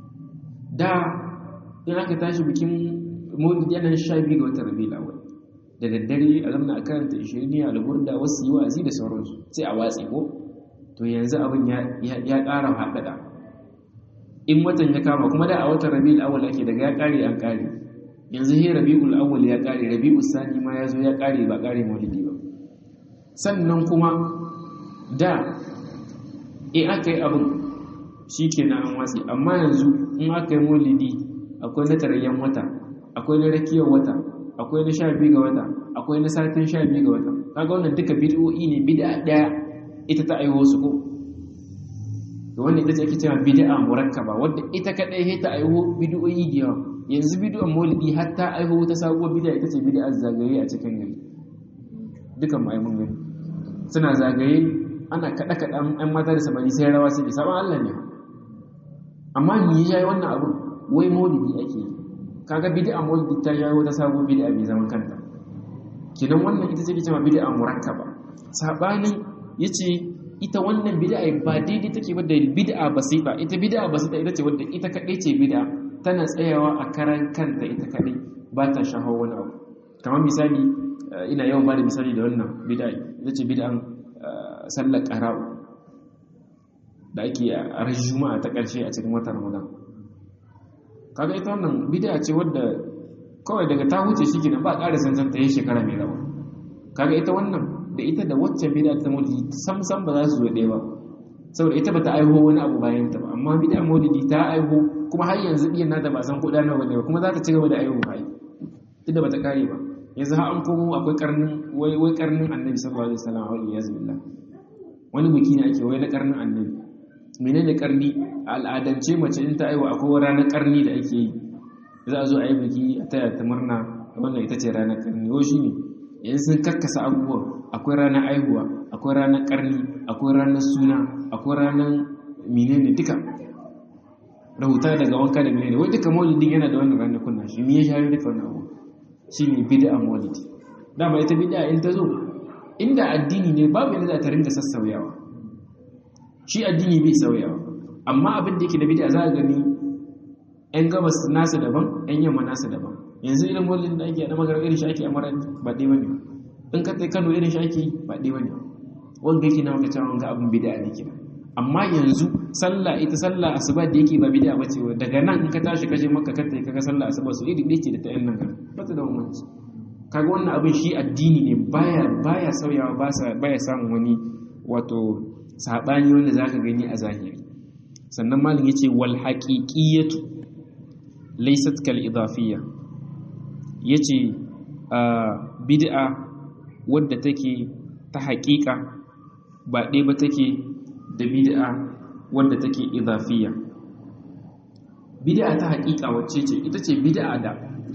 A: da in aka tashi bikin maulidi yana sha biyu ga watan rabiul awwal da daddare a zamna a karanta ishiriniya alburda wasu yi wa'azi da sauransu sai a watsi ko to yanzu abin ya ƙara haɗaɗa in watan ya kama kuma da a watan rabi'ul awwal ake daga ya ƙare an ƙare yanzu he rabi'ul awwal ya ƙare rabi'ul sani ma ya zo ya ƙare ba ƙare maulidi ba sannan kuma da in aka yi abin shi ke na an watsi amma yanzu in aka yi maulidi akwai na tarayyan wata akwai na rakiyar wata akwai na sha biyu ga wata akwai na satin sha biyu ga wata kaga wannan duka bid'o'i ne bid'a ɗaya ita ta aiho su ko da wannan ita ce ake cewa bid'a murakkaba wadda ita kadai sai ta aiho bid'o'i da yawa yanzu bid'an maulidi har ta aiho ta sabuwar bid'a ita ce bid'a zagaye a cikin gari dukan mu ai mun gani suna zagaye ana kada kada an mata da samari sai rawa sai saban Allah ne amma ni ya yi wannan abu wai maulidi ake yi kaga bid'a maulidi ta yayi ta sabuwar bid'a bai zaman kanta kinan wannan ita ce cewa bid'a murakkaba sabanin yace ita wannan bid'a ba daidai take ba da bid'a basita ita bid'a basita ita ce wadda ita kadai ce bid'a tana tsayawa a karan kanta ita kadai ba ta shahawa wani abu kamar misali ina yawan ba da misali da wannan bid'a ita ce bid'an sallar qara'u da ake a ran juma'a ta ƙarshe a cikin watan ramadan kaga ita wannan bid'a ce wadda kawai daga ta huce shi kenan ba ƙara sansan ta yi shekara mai rawa kaga ita wannan da ita da wacce bid'a ta maulidi sam sam ba za su zo ɗaya ba saboda ita bata aiho wani abu bayan ta ba amma bid'a maulidi ta aiho kuma har yanzu biyan nata ba san ko da nawa ne ba kuma za ta ci gaba da aiho hai duk da bata kare ba yanzu har an komo akwai karnin wai wai karnin annabi sallallahu alaihi wasallam wa iyyazu billah wani biki ne ake wai na karnin annabi menene karni a al'adance mace in ta aiwa akwai ranar karni da ake yi za a zo a yi biki a taya ta murna wannan ita ce ranar karni yau shi ne yanzu sun karkasa abubuwan akwai ranar aihuwa akwai ranar karni akwai ranar suna akwai ranar menene duka rahuta daga wanka da menene wai duka maulidin yana da wannan ranar kunna shi me ya shafi duka wannan abu shi ne bid'a maulidi dama ita bid'a in ta zo inda addini ne babu yadda za ta ringa sassauyawa shi addini bai sauyawa amma abin da yake da bid'a za a gani yan gabas nasa daban yan yamma nasa daban yanzu irin maulidin da ake a magana irin shi ake a marar ba ɗaya bane in ka Kano irin shi ake ba ɗaya bane wanda yake na maka cewa ga abin bid'a ne kenan amma yanzu sallah ita sallah asuba da yake ba bid'a bace daga nan in ka tashi kaje maka ka tai kaga sallah asuba su iri ɗaya ce da ta yan nan garin ba ta da bambanci kaga wannan abin shi addini ne baya baya sauyawa baya samun wani wato saɓani wanda za ka gani a zahiri sannan malin ya ce wal haƙiƙiyatu laisat kal idafiyya ya ce bid'a wadda take ta haƙiƙa ba ɗaya ba take da bid'a wadda take idafiyya bid'a ta haƙiƙa wacce ce ita ce bid'a da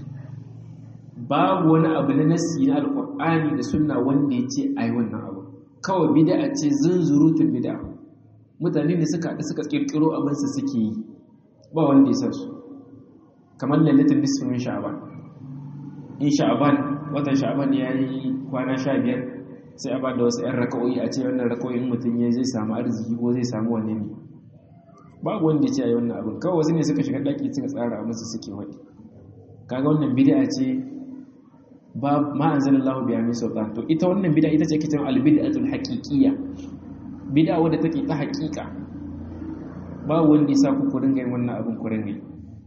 A: babu wani abu na nasi na alƙur'ani da sunna wanda ya ce ai wannan abu kawai bid'a ce zunzurutun bid'a mutane ne suka haɗu suka kirkiro abin su suke yi ba wanda ya san su kamar lailatul nisfi min sha'ban in sha'ban watan sha'ban ya yi kwana sha biyar sai a ba da wasu 'yan raka'o'i a ce wannan raka'o'in mutum ya zai samu arziki ko zai samu wanne ne babu wanda ya ce a yi wannan abin kawai wasu ne suka shiga ɗaki suka tsara musu suke waɗi kaga wannan bid'a ce ba ma anzalallahu biya min sultan to ita wannan bid'a ita ce kitan albid'atul haqiqiyya bid'a wadda take ta haqiqa ba wanda ya sa ku ku ringa yin wannan abin ku ringa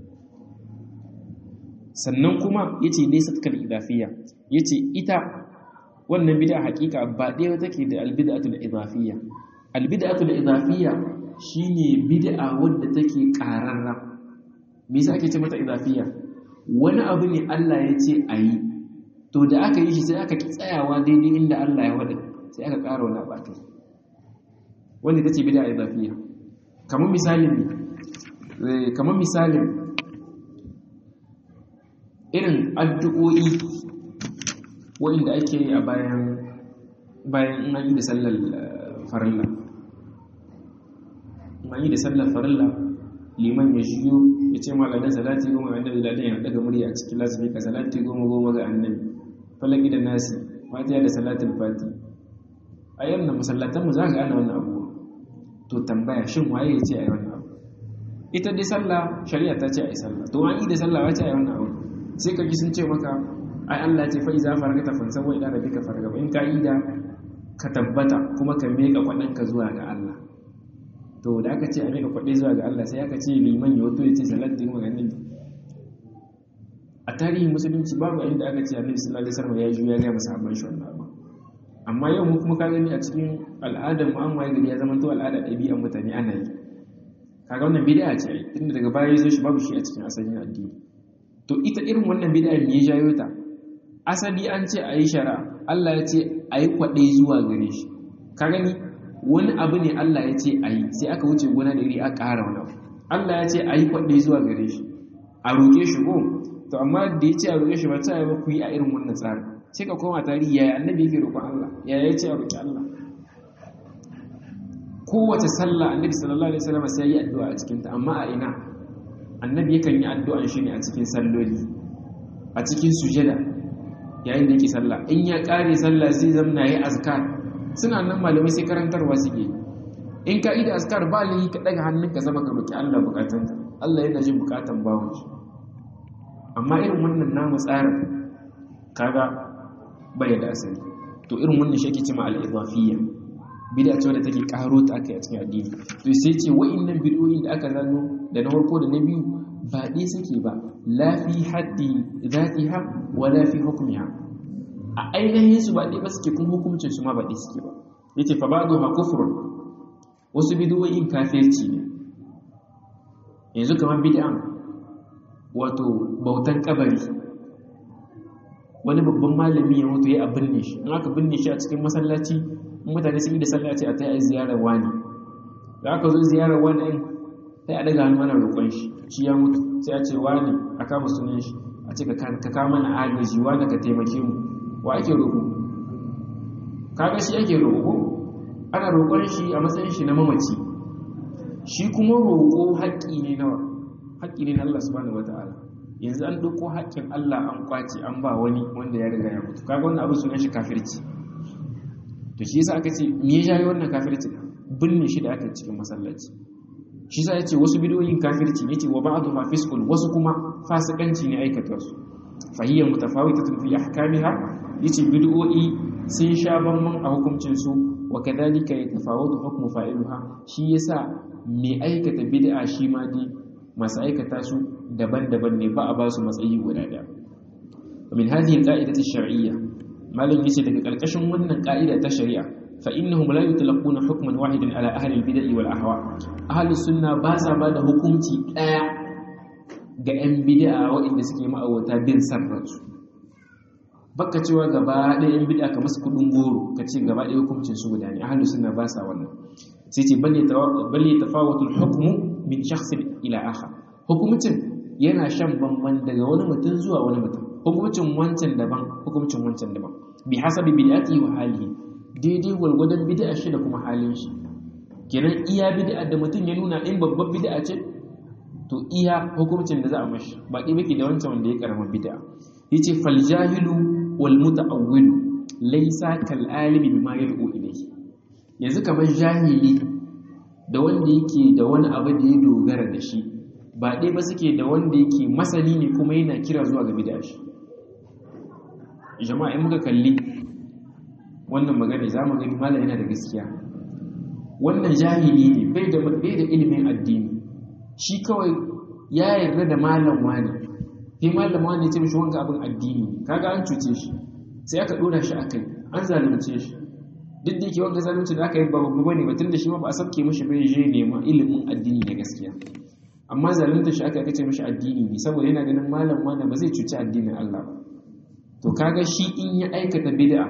A: sannan kuma yace laysa kal idafiyya yace ita wannan bid'a haqiqa ba ɗaya take da albid'atul idafiyya albid'atul idafiyya shine bid'a wadda take qararra me yasa ake ce mata idafiyya wani abu ne Allah ya ce ayi to da aka yi shi sai aka tsayawa daidai inda Allah ya wada sai aka ƙara wani abakai wanda ta ce bida idafiya kamar misalin ne kamar misalin irin addu'o'i wanda ake yi a bayan bayan in an yi da sallar farilla in an yi da sallar farilla liman ya shiyo ya ce maladan salati goma wanda da ladan ya daga murya a cikin lasbi ka salati goma goma ga annabi falaki da nasi fatiha da salatul fati a yannan masallatan mu za ka gane wannan abubuwa to tambaya shin waye ya ce a yi wannan abu ita dai sallah shari'a ta ce a yi sallah to an yi da sallah wace a yi wannan abu sai ka ji sun ce maka ai Allah ce fa iza faragata fansa wa ila rabbika fargaba in ka ida ka tabbata kuma ka meka kwadan ka zuwa ga Allah to da aka ce a meka kwadai zuwa ga Allah sai aka ce liman ya wato ya ce salat din maganin a tarihin musulunci babu inda aka ce annabi sallallahu alaihi wasallam ya juya ga masahaban shi wannan abu amma yau mu kuma ka gani a cikin al'adar mu an waye gari ya zama to al'ada ɗabi'an mutane ana yi kaga wannan bid'a ce ai tunda daga baya yazo shi babu shi a cikin asalin addini to ita irin wannan bid'a me ya jayo ta asali an ce ayi shari'a Allah ya ce ayi kwaɗe zuwa gare shi ka gani wani abu ne Allah ya ce ayi sai aka wuce gona da iri aka ƙara wani abu Allah ya ce ayi kwaɗe zuwa gare shi a roƙe shi ko to amma da ya ce a roƙe shi ba ta yi ba ku yi a irin wannan tsarin sai ka koma tarihi yaya annabi yake roƙon Allah yaya ya ce a roƙi Allah kowace sallah annabi sallallahu alaihi wasallam sai yi addu'a a cikin ta amma a ina annabi yakan yi addu'an shi ne a cikin salloli a cikin sujada yayin da yake sallah in ya kare sallah sai zamna yayi azkar suna nan malamai sai karantarwa suke in ka ida azkar ba lai ka daga hannunka zama ka roki Allah bukatunka Allah yana jin bukatan bawon shi amma irin wannan namu tsarin kaga bai da asali to irin wannan shi ake cewa al-idafiyya bid'a ce wadda take karo ta aka yi a cikin addini to sai ce wa'annan bid'o'in da aka zano da na farko da na biyu ba dai suke ba la fi haddi zatiha wa la fi hukmiha a ainihin su ba dai ba suke kuma hukuncin su ma ba dai suke ba yace fa ba'du ha kufrun wasu bid'o'in kafirci ne yanzu kamar bid'an wato bautan kabari wani babban malami ya mutu ya binne shi in aka binne shi a cikin masallaci mutane sun yi da sallaci a ta yi ziyarar wani da aka zo ziyarar wani ɗin sai a daga hannu ana roƙon shi shi ya mutu sai a ce wani a kama sunan shi a ce ka kama na agaji wani ka taimake mu wa ake roƙo kaga shi ake roƙo ana roƙon shi a matsayin shi na mamaci shi kuma roƙo haƙƙi ne nawa haƙƙi ne na Allah subhanahu wata'ala yanzu an ɗauko haƙƙin Allah an kwace an ba wani wanda ya riga ya mutu kaga wannan abu sunan shi kafirci to shi yasa aka ce me ya jawo wannan kafirci binne shi da aka cikin masallaci shi yasa yace wasu bidoyin kafirci ne yace wa ba'du ma fisqul wasu kuma fasikanci ne aikata su fa hiya mutafawitatun fi ahkamiha yace bid'o'i sun sha bamban a hukuncin su wa kadhalika yatafawatu hukmu fa'iluha shi yasa me aikata bid'a shi ma dai masu aikata su daban-daban ne ba a ba su matsayi guda ɗaya min hadhihi al-qa'idati ash-shar'iyyah malam yace daga karkashin wannan ka'ida ta shari'a fa innahum la yutlaquna hukman wahidan ala ahli al-bid'ah wal ahwa ahli sunna ba sa ba da hukunci daya ga yan bid'a waɗanda suke ma'awata bin sarransu baka cewa gaba ɗaya yan bid'a kamar su kudin goro ka ce gaba ɗaya hukuncin su guda ne ahli sunna ba sa wannan sai ce balle balle tafawatu al-hukmu min shakhsin ila akhar hukumcin yana shan bamban daga wani mutum zuwa wani mutum hukumcin wancan daban hukumcin wancan daban bi hasabi bid'ati wa halihi daidai gwargwadon bid'a shi da kuma halin shi kenan iya bid'a da mutum ya nuna in babban bid'a ce to iya hukumcin da za a mashi ba ɗaya bake da wancan wanda ya karama bid'a yace fal jahilu wal muta'awwilu laysa kal alimi bima yalqu ilayhi yanzu kamar jahili da wanda yake da wani abu da ya dogara da shi ba ɗaya ba suke da wanda yake masani ne kuma yana kira zuwa ga bid'a shi jama'a in muka kalli wannan magana za mu gani malam yana da gaskiya wannan jahili ne bai da bai da ilimin addini shi kawai ya yarda da malam wani sai malam wani ya ce mishi wanga abin addini kaga an cuce shi sai aka dora shi akai an zalunce shi duk da yake wanga zalunci da aka yi ba babu bane ba tunda shi ma ba a sauke mishi bai je nema ilimin addini da gaskiya amma zalunta shi aka kace mishi addini ne saboda yana ganin malam wani ba zai cuci addinin Allah ba to kaga shi in ya aikata bid'a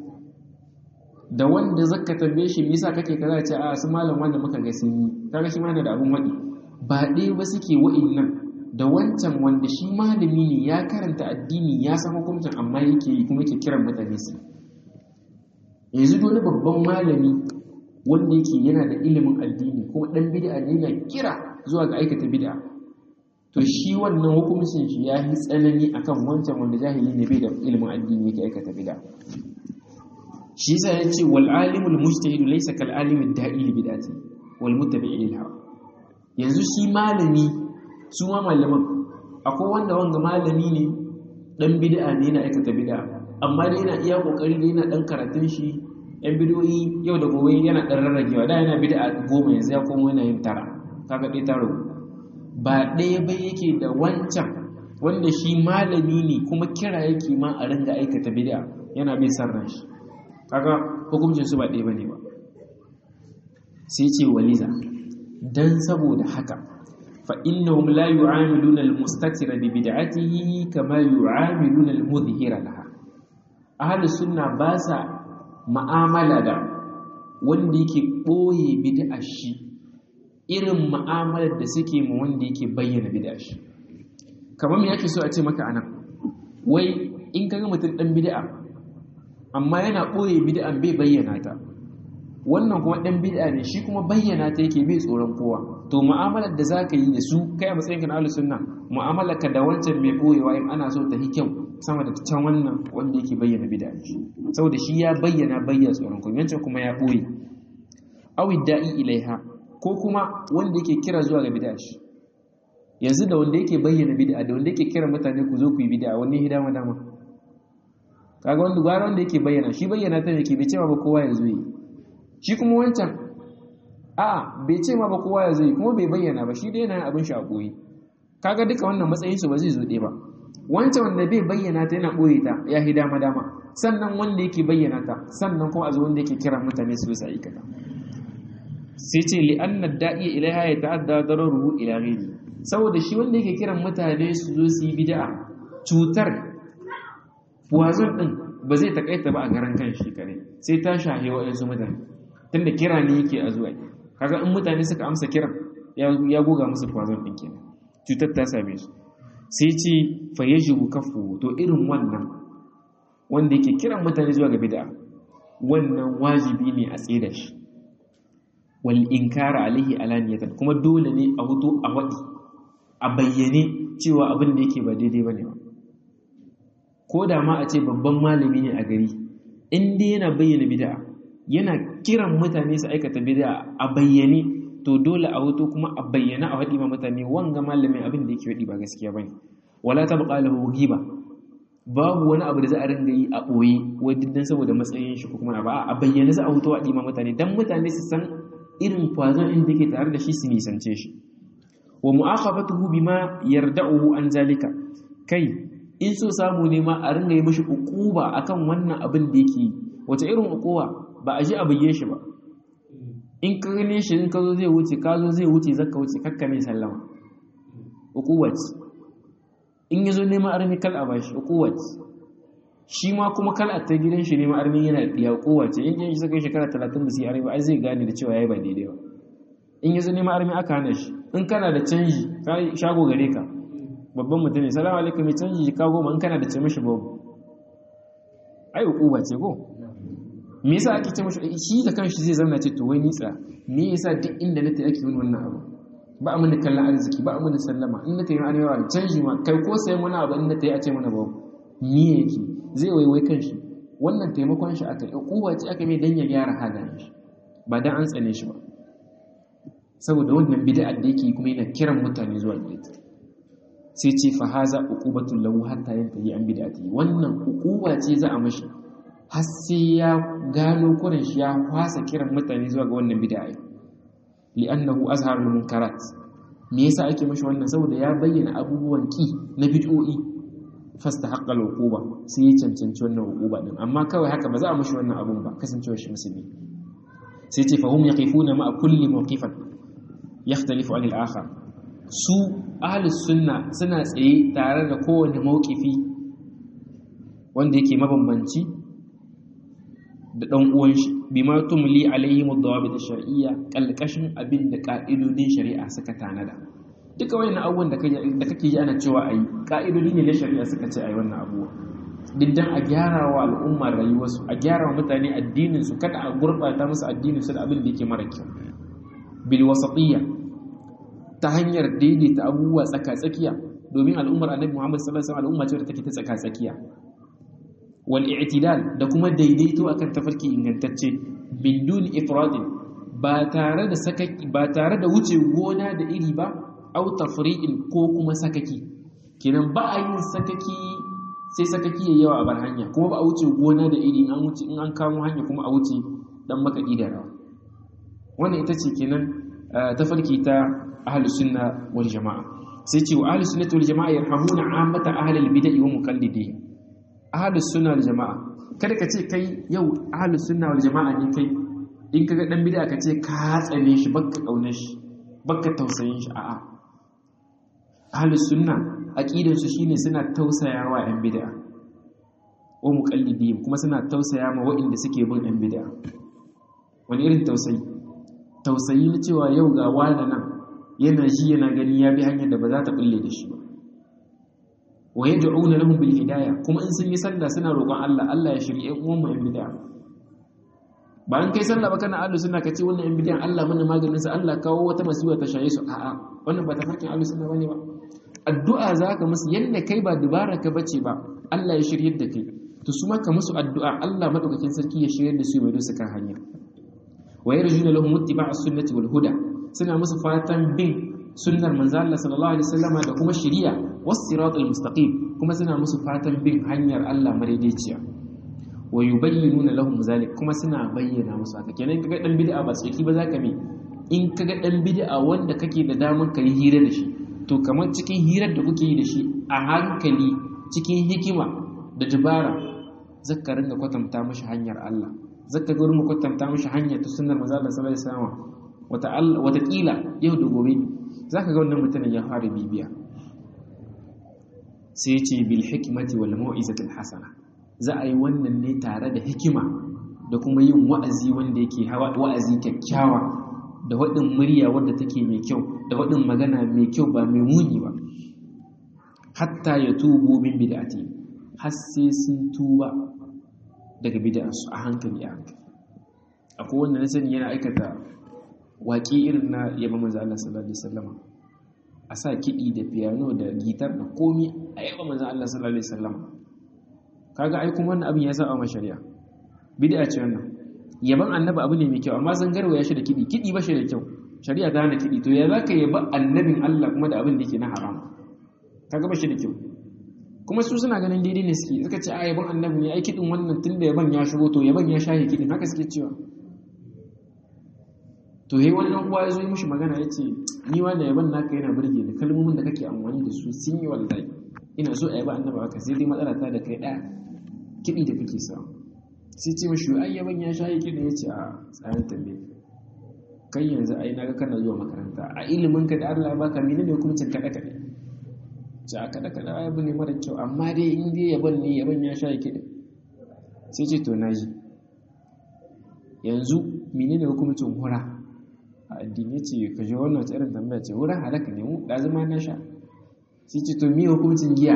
A: da wanda zaka tambaye shi me yasa kake kaza ce a su malam wanda muka ga sun yi kaga shi ma yana da abun wadi ba dai ba suke wa'innan da wancan wanda shi malami ne ya karanta addini ya san hukuncin amma yake yi kuma yake kiran mutane su yanzu wani babban malami wanda yake yana da ilimin addini kuma dan bid'a ne yana kira zuwa ga aikata bid'a to shi wannan hukuncin shi ya yi tsanani akan wancan wanda jahili ne bai da ilimin addini yake aikata bid'a shi yasa ya ce wal alimul mujtahid laysa kal alimid da'il bid'ati wal muttabi'i lil hawa yanzu shi malami su ma malaman akwai wanda wanga malami ne dan bid'a ne yana aikata bid'a amma dai yana iya kokari da yana dan karatun shi yan bidiyoyi yau da gobe yana dan rarragewa da yana bid'a goma yanzu ya komo yana yin tara kaga dai taro ba ɗaya ba yake da wancan wanda shi malami ne kuma kira yake ma a ringa aikata bid'a yana bin san ran shi kaga hukuncin su ba ɗaya bane ba sai ce waliza dan saboda haka fa innahum la yu'amiluna al-mustatira bi bid'atihi kama yu'amiluna al-mudhhira laha ahli sunna ba sa ma'amala da wanda yake boye bid'ar shi irin ma'amalar da suke ma wanda yake bayyana bid'ar shi kamar me yake so a ce maka anan wai in kaga mutum dan bid'a amma yana boye bid'an bai bayyana ta wannan kuma dan bid'a ne shi kuma bayyana ta yake bai tsoron kowa to mu'amalar da zaka yi da su kai a matsayin ka na ahlus sunna mu'amalar ka da wancan mai boyewa in ana so ta hi kyau sama da can wannan wanda yake bayyana bid'a shi saboda shi ya bayyana bayyana tsoron kowa wancan kuma ya boye awi da'i ilaiha ko kuma wanda yake kira zuwa ga bid'a shi yanzu da wanda yake bayyana bid'a da wanda yake kira mutane ku zo ku yi bid'a wani hidama dama kaga wanda gwara wanda yake bayyana shi bayyana ta yake bai cewa ba kowa ya zo yi shi kuma wancan a bai ce ma ba kowa ya zo yi kuma bai bayyana ba shi dai yana abin shi a koyi kaga duka wannan matsayin su ba zai zo ɗaya ba wancan wanda bai bayyana ta yana ɓoye ta ya hi dama dama sannan wanda yake bayyana ta sannan kuma a zo wanda yake kira mutane su bisa aikata sai ce li'anna da'iya ilaiha ya ta'adda dararuhu ila ghairi saboda shi wanda yake kiran mutane su zo su yi bid'a cutar wazon din ba zai takaita ba a garan kan shi kare sai ta shahe wa'ansu mutane tunda kira ne yake a zuwa kaga in mutane suka amsa kiran ya goga musu wazon din kenan cutar ta same su sai ce fa yajibu kafu to irin wannan wanda yake kiran mutane zuwa ga bid'a wannan wajibi ne a tsaye da shi wal inkara alaihi alaniyatan kuma dole ne a hutu a wadi a bayyane cewa abin da yake ba daidai bane ba ko da ma a ce babban malami ne a gari in dai yana bayyana bid'a yana kiran mutane su aikata bid'a a bayyane to dole a hutu kuma a bayyana a wadi ma mutane wanga malamin abin da yake wadi ba gaskiya bane wala tabqa lahu ghiba babu wani abu da za a ringa yi a boye wai diddan saboda matsayin shi ko kuma ba a bayyana za a hutu wadi ma mutane dan mutane su san irin kwazon inda yake tare da shi su nisance shi wa mu'akhafatuhu bima yarda'uhu an zalika kai in so samu ne ma a ringa yi mishi ukuba akan wannan abin da yake wace irin ukuba ba a ji a bige shi ba in ka gane shi in ka zo zai wuce ka zo zai wuce zaka wuce kakka mai sallama ukuba ce in ya zo neman armi kal a bashi ukuba ce shi ma kuma kal a ta gidan shi neman armi yana da ukuba ce in shi saka shekara talatin da su yi armi ai zai gane da cewa ya ba daidai ba in ya zo neman armi aka hana shi in kana da canji shago gare ka babban mutum ne salamu alaikum mai canji ka goma in kana da ce mishi babu ai ukuba ce ko me yasa ake ce mishi shi da kanshi zai zama ce to wai nitsa me yasa duk inda na ta ake yin wannan abu ba a mana kallon arziki ba a mana sallama in na ta yi arewa canji ma kai ko sayan wani abu in na ta yi a ce mana babu me yake zai waiwai kanshi wannan taimakon shi aka yi ukuba ce aka mai dan ya gyara halayen shi ba dan an tsane shi ba saboda wannan bid'a da yake kuma yana kiran mutane zuwa gare ta sai ce fa haza uqubatul lahu hatta yantahi an bid'ati wannan uquba ce za a mashi har sai ya gano kurin shi ya kwasa kiran mutane zuwa ga wannan bid'a li'annahu azharul munkarat me yasa ake mashi wannan saboda ya bayyana abubuwan ki na bid'o'i fastahaqqa al-uquba sai ya cancanci wannan uquba din amma kawai haka ba za a mashi wannan abun ba kasancewar shi musulmi sai ce fahum yaqifuna ma'a kulli mawqifan yakhtalifu 'an al-akhar su ahlus sunna suna tsaye tare da kowane mawqifi wanda yake mabambanci da dan uwan shi bima tumli alaihim ad-dawabit ash-shar'iyya kalkashin abin da ka'idodin shari'a suka tanada duka wayannan abubuwan da kake da kake ji ana cewa ayi ka'idodi ne na shari'a suka ce ayi wannan abubuwa diddan a gyara wa al'umma rayuwarsu a gyara wa mutane addinin su kada a gurbata musu addinin su da abin da yake mara kyau bil wasatiyya ta hanyar daidaita abubuwa tsaka-tsakiya domin al'ummar annabi Muhammad sallallahu alaihi wasallam al'umma ce da take ta tsaka-tsakiya wal i'tidal da kuma daidaito akan tafarki ingantacce min dun ifradin ba tare da sakaki ba tare da wuce gona da iri ba au tafri'in ko kuma sakaki kenan ba a yin sakaki sai sakaki yayi yawa a bar hanya kuma ba a wuce gona da iri in an wuce in an kamo hanya kuma a wuce dan makaɗi da rawa wannan ita ce kenan tafarki ta ahlus sunna wal jama'a sai ce wa ahlus sunnati wal jama'a yarhamuna ammata ahlil bid'ah wa muqallidihim ahlus sunna wal jama'a kada ka ce kai yau ahlus sunna wal jama'a ne kai in kaga dan bid'a ka ce ka tsane shi bakka kaunar shi bakka tausayin shi a'a ahlus sunna aqidar su shine suna tausayawa yan bid'a wa muqallidihim kuma suna tausaya ma waɗanda suke bin yan bid'a wani irin tausayi tausayi na cewa yau ga wani nan yana shi yana gani ya bi hanyar da ba za ta bulle da shi ba wa yad'una lahum bil hidayah kuma in sun yi sallah suna roƙon Allah Allah ya shirye uwan mu yan bid'a ba an kai sallah ba kana ahlus sunna kace wannan yan bid'a Allah mana maganin sa Allah kawo wata masiba ta shaye su a'a wannan ba ta farkin ahlus sunna bane ba addu'a zaka musu yanda kai ba dubara ka bace ba Allah ya shirye da kai to su maka musu addu'a Allah madaukakin sarki ya shirye da su mai dusa kan hanya wa yarjuna lahum ittiba'as sunnati wal huda suna musu fatan bin sunnar manzo Allah sallallahu alaihi wasallama da kuma shari'a was siratal mustaqim kuma suna musu fatan bin hanyar Allah madaidaiciya wa yubayyinuna lahum zalik kuma suna bayyana musu haka kenan kaga dan bid'a ba tsaki ba zaka bi in kaga dan bid'a wanda kake da damar kai hira da shi to kamar cikin hirar da kuke yi da shi a hankali cikin hikima da dabara zaka ringa kwatanta mashi hanyar Allah zaka ga mu kwatanta mashi hanyar ta sunnar manzo Allah sallallahu alaihi wasallam wata wata kila yau da gobe zaka ga wannan mutumin ya fara bibiya sai ce bil hikmati wal mau'izati al hasana za a yi wannan ne tare da hikima da kuma yin wa'azi wanda yake wa'azi kyakkyawa da waɗin murya wadda take mai kyau da waɗin magana mai kyau ba mai muni ba hatta ya tubo min bid'ati har sai sun tuba daga bid'arsu a hankali a hankali akwai wanda na sani yana aikata waƙi irin na yaba manzo Allah sallallahu alaihi wasallam a sa kiɗi da piano da gitar da komi a yaba manzo Allah sallallahu alaihi wasallam kaga ai kuma wannan abin ya saba ma shari'a bid'a ce wannan yaban annabi abu ne mai kyau amma san garwa ya shi da kidi kidi ba shi da kyau shari'a ta hana kidi to ya zaka yaba annabin Allah kuma da abin da yake na haram kaga ba shi da kyau kuma su suna ganin daidai ne suke suka ce a yaban annabi ne ai kidin wannan tunda yaban ya shigo to yaban ya shahe kidin haka suke cewa to he wani dan uwa ya zo yi mishi magana ya ce ni wannan yaban naka yana burge ni kalmomin da kake amfani da su sun yi wallahi ina so a yaba annabi haka sai dai matsala ta da kai ɗaya kiɗi da kake samu sai ce mashi ai yaban ya shayi kiɗi ya ce a tsarin tambaye kai yanzu ai naga kana zuwa makaranta a ilimin ka da Allah baka mene ne hukuncin kaɗe kaɗe ce a kaɗe kaɗe ai abu ne mara kyau amma dai in dai yaban ne yaban ya shayi kiɗi sai ce to naji yanzu mene ne hukuncin hura a addini ce ka je wannan irin tambaya ce hura halaka ne mu ɗazuma na sha sai ce to mi hukuncin giya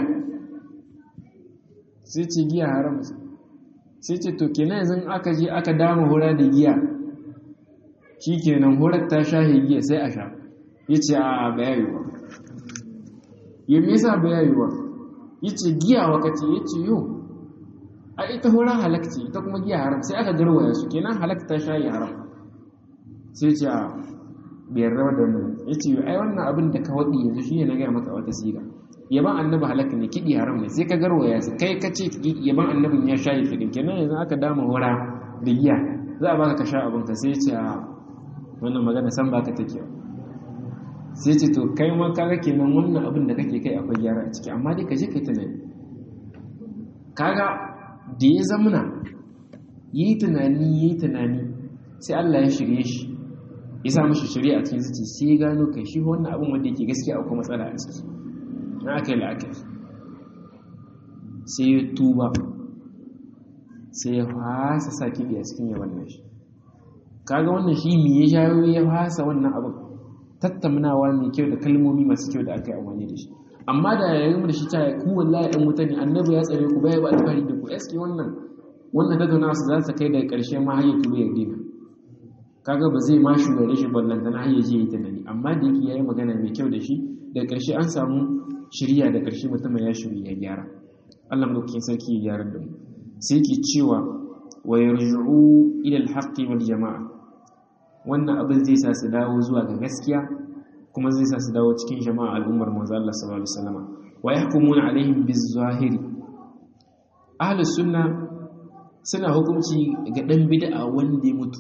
A: sai ce giya haram sai ce to kenan yanzu aka je aka dama hura da giya shi kenan hurar ta shahe giya sai a sha ya ce a bayayewa ya me yasa bayayewa ya ce giya wakati ya ce yau a ita hura halakci ita kuma giya haram sai aka garwaya su kenan halakta ta shahe haram sai ce a biyar rawa da wannan ya ce ai wannan abin da ka waɗi yanzu shi ne na gaya maka wata siga yaban annabi halaka ne kiɗi haram ne sai ka garwaya su kai ka ce yaban annabin ya shayi kiɗin kenan yanzu aka dama hura da giya za a baka ka sha abin ka sai ce a wannan magana san baka take sai ce to kai ma kaga kenan wannan abin da kake kai akwai gyara a ciki amma dai ka je kai tunani kaga da ya zamuna yi tunani yi tunani sai Allah ya shirye shi ya sa mashi shari'a cikin zuci sai ya gano kai shi wannan abin wanda yake gaskiya akwai matsala a ciki na aka yi la'akari sai ya tuba sai ya fasa sa kiɗi a cikin yawan nashi kaga wannan shi me ya shayo ya fasa wannan abin tattaunawa mai kyau da kalmomi masu kyau da aka yi amfani da shi amma da ya yi da shi ta ku wallahi ɗan wuta ne annabi ya tsare ku baya ba alfahari da ku eske wannan wannan tattaunawa su za su kai daga ƙarshe ma har ya tuba ya dina kaga ba zai ma shugare shi ballanta na hanyar je yi tunani amma da yake yayi magana mai kyau da shi da ƙarshe an samu shirya da ƙarshe mutumin ya shirya ya gyara Allah madaukakin sarki ya gyara da mu sai ke cewa wa yarji'u ila al-haqqi wal jama'a wannan abin zai sa su dawo zuwa ga gaskiya kuma zai sa su dawo cikin jama'a al'ummar manzo Allah sallallahu alaihi wasallam wa yahkumuna alaihim biz-zahiri ahlus sunna suna hukunci ga dan bid'a wanda ya mutu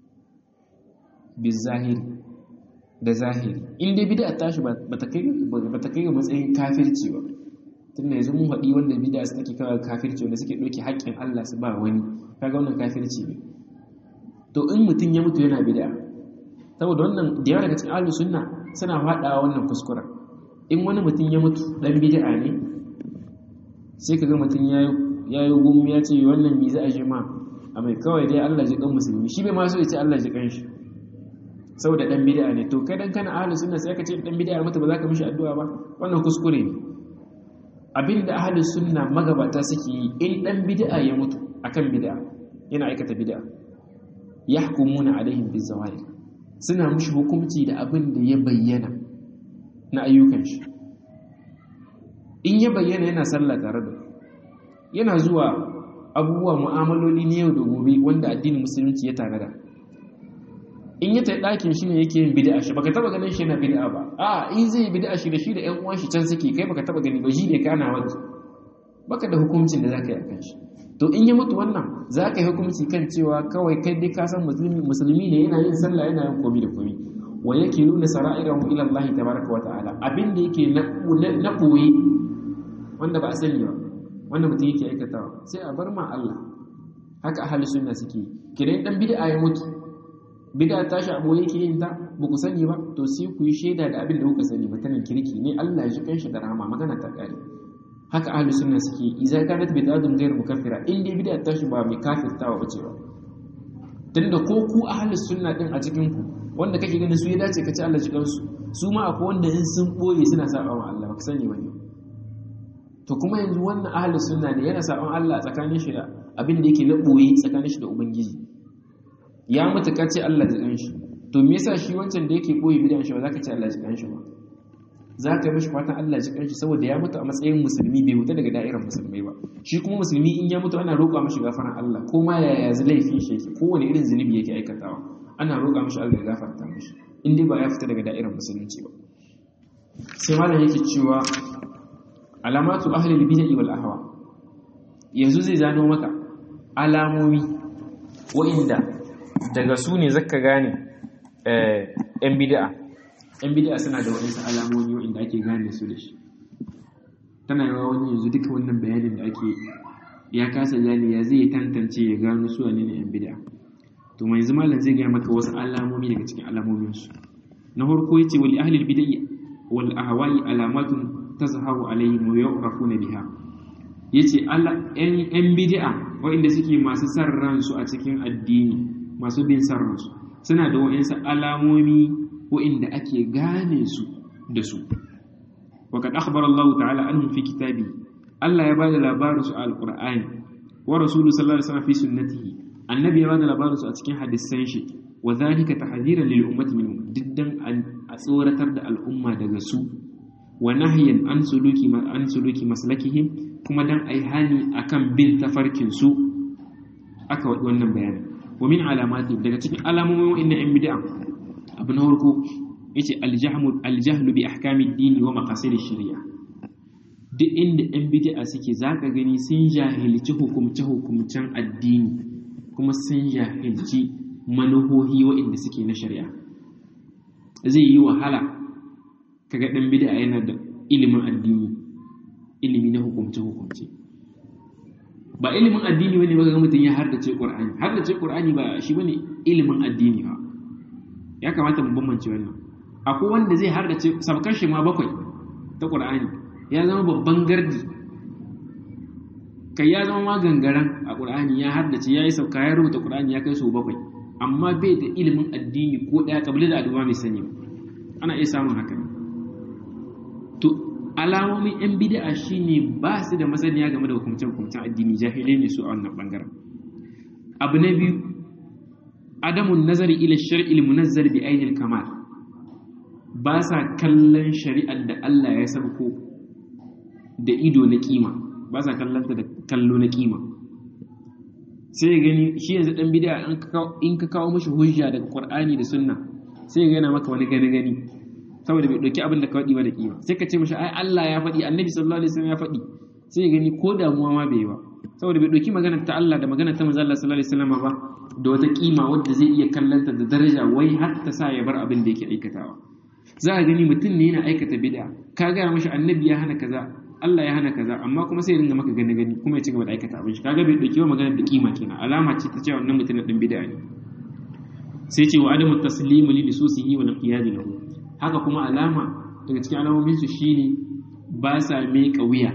A: bi zahiri da zahiri in dai bid'a tashi ba ta kai ba ta kai ga matsayin kafirci ba tunda yanzu mun haɗi wanda bid'a su take kawai kafirci wanda suke ɗauke haƙƙin Allah su ba wani kaga wannan kafirci ne to in mutum ya mutu yana bid'a saboda wannan da yawa daga cikin ahlus sunna suna faɗawa wannan kuskuren in wani mutum ya mutu dan bid'a ne sai kaga mutum ya ya yi gum ya ce wannan mi za a ji ma a mai kawai dai Allah ji kan musulmi shi bai ma so ya ce Allah ji kan shi saboda dan bid'a ne to kai dan kana ahlus sunna sai ka ce dan bid'a mutu ba za ka mishi addu'a ba wannan kuskure ne abinda ahlus sunna magabata suke yi in dan bid'a ya mutu akan bid'a yana aikata bid'a yahkumuna alaihim bizawahir suna mishi hukunci da abin da ya bayyana na ayyukan shi in ya bayyana yana sallah tare da yana zuwa abubuwa mu'amaloli ne yau da gobe wanda addinin musulunci ya tanada in ya tafi ɗakin shi ne yake yin bid'a shi baka taba ganin shi yana bid'a ba a in zai yi bid'a shi da shi da ƴan uwan shi can suke kai baka taba gani ba shi ne kana wani baka da hukuncin da zaka yi akan shi to in ya mutu wannan zaka yi hukunci kan cewa kawai kai dai ka san musulmi musulmi ne yana yin sallah yana yin komi da komi wa yake nuna sara'irahu ila Allah tabaraka wa ta'ala abin da yake na koyi wanda ba a sani ba wanda mutum yake aikatawa sai a bar ma Allah haka ahli sunna suke kidan dan bid'a ya mutu bid'a ta shi abu yake yin ta ba ku sani ba to sai ku yi shaida da abin da kuka sani mutanen kirki ne Allah ya ji kanshi da rahama magana ta kare haka ahli sunna suke idza kanat bid'atun ghayr mukaffira in dai bid'a ta shi ba mai kafirtawa bace ba tunda ko ku ahli sunna din a cikin ku wanda kake ganin su ya dace ka ci Allah ji kansu su ma akwai wanda in sun boye suna saba wa Allah ba ka sani bane to kuma yanzu wannan ahlus sunna ne yana saban Allah tsakanin shi da abin da yake na boye tsakanin shi da ubangiji ya mutu ka ce Allah da shi to me yasa shi wancan da yake boye bidan shi ba zaka ce Allah da shi ba zaka yi mishi fatan Allah da shi saboda ya mutu a matsayin musulmi bai wuta daga da'irar musulmai ba shi kuma musulmi in ya mutu ana roƙa mishi gafaran Allah ko ma yaya laifin shi yake kowane irin zunubi yake aikatawa ana roƙa mishi Allah ya gafarta mishi in dai ba ya fita daga da'irar musulunci ba sai malam yake cewa alamatu ahlil bid'i wal ahwa yanzu zai zano maka alamomi wa'inda daga su ne zaka gane eh yan bid'a yan bid'a suna da waɗansu alamomi wa'inda ake gane su da shi tana yawa wani yanzu duka wannan bayanin da ake ya kasa gane ya zai tantance ya gano su wane ne yan bid'a to mai yanzu malam zai gaya maka wasu alamomi daga cikin alamomin su na farko yace wal ahlil bid'i wal ahwa'i alamatun tazharu alaihim wa yu'rafuna biha yace Allah ɗan ɗan bid'a waɗanda suke masu san ransu a cikin addini masu bin san ransu suna da waɗansu alamomi waɗanda ake gane su da su وقد أخبر الله تعالى عنهم في كتابه الله يبادل لبارس على القرآن ورسول صلى الله عليه وسلم في سنته النبي يبادل لبارس أتكين حدثين شيء وذلك تحذيرا للأمة منهم جدا أن أصورة تبدأ الأمة دغسو wa nahyan an suluki an suluki maslakihim kuma dan ai hani akan bin tafarkin su aka wadi wannan bayani wa min alamati daga cikin alamomin wa'annan yan bid'a abu na farko yace aljahmu aljahlu bi ahkami ad-din wa maqasid ash-shari'a duk inda yan bid'a suke zaka gani sun jahilci hukumce hukumcen addini kuma sun jahilci manuhohi wa'anda suke na shari'a zai yi wahala kaga dan bid'a yana da ilimin addini ilimi na hukumce hukumce ba ilimin addini bane ba ga mutum ya hardace qur'ani hardace qur'ani ba shi bane ilimin addini ba ya kamata mu bambance wannan akwai wanda zai hardace sabkar shi ma bakwai ta qur'ani ya zama babban gardi kai ya zama ma gangaren a qur'ani ya hardace yayi sauka ya rubuta qur'ani ya kai su bakwai amma bai da ilimin addini ko daya kabila da addu'a mai sani ana iya samun haka to alamomin yan bid'a shine ba su da masaniya game da hukumce-hukumcen addini jahilai ne su a wannan bangaren abu na biyu adamun nazari ila shar'il munazzal bi ainil kamal ba sa kallon shari'ar da Allah ya sabko da ido na kima ba sa kallon ta da kallo na kima sai gani shi yanzu dan bid'a in ka kawo mishi hujja daga Qur'ani da Sunna sai ya gana maka wani gani gani saboda bai ɗauki abin da ka faɗi ba da kima sai ka ce mashi ai Allah ya faɗi annabi sallallahu alaihi wasallam ya faɗi sai ya gani ko damuwa ma bai yi ba saboda bai ɗauki maganar ta Allah da maganar ta manzo Allah sallallahu alaihi wasallam ba da wata kima wadda zai iya kallanta da daraja wai har ta sa ya bar abin da yake aikatawa za a gani mutum ne yana aikata bid'a ka gaya mashi annabi ya hana kaza Allah ya hana kaza amma kuma sai ya ringa maka gani gani kuma ya ci gaba da aikata abin shi kaga bai dauki maganar da kima kenan alama ce ta cewa wannan mutum din bid'a ne sai ce wa adamu taslimu li bisusihi wa liqiyad lahu haka kuma alama daga cikin alamomin su shine ba sa miƙa wuya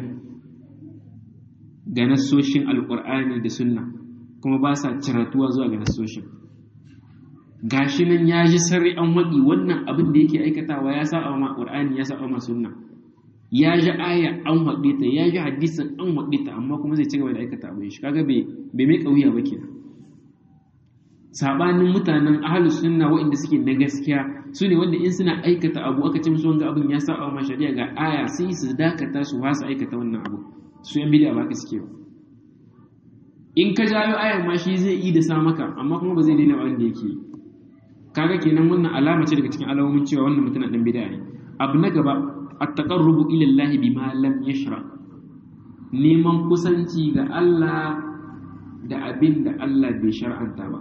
A: ga nassoshin alqur'ani da sunna kuma ba sa ciratuwa zuwa ga nassoshin gashi nan ya ji sarri an waɗi wannan abin da yake aikatawa ya sa ma qur'ani ya sa ma sunna ya ji aya an waɗe ta ya ji hadisin an waɗe ta amma kuma zai ci gaba da aikata abin shi kaga bai bai mai kauya ba kenan sabanin mutanen ahlus sunna waɗanda suke na gaskiya su ne wanda in suna aikata abu aka ce musu wanga abin ya saba ma shari'a ga aya sai su dakata su wasa aikata wannan abu su yan bidiya ba ka suke ba in ka jayo ayan ma shi zai yi da sa maka amma kuma ba zai daina abin da yake kaga kenan wannan alama ce daga cikin alamomin cewa wannan mutum dan bid'a ne abu na gaba at-taqarrubu ila Allah bima lam yashra neman kusanci ga Allah da abin da Allah bai shar'anta ba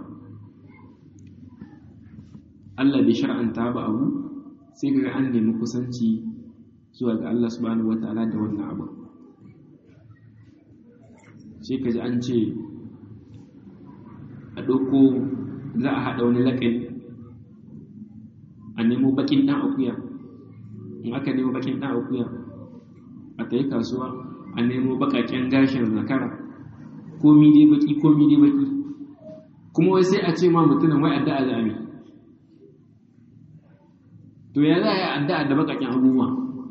A: Allah bai shar'anta ba abu sai kaga an nemi kusanci zuwa ga Allah subhanahu wataala da wannan abu sai kaji an ce a ɗauko za a haɗa wani laƙani a nemo bakin ɗan akuya in aka nemo bakin ɗan akuya a ta yi kasuwa a nemo baƙaƙen gashin zakara komi dai baki komi dai baki kuma wai sai a ce ma mutumin wai addu'a za a mi to ya za a yi addu'a da baƙaƙen abubuwa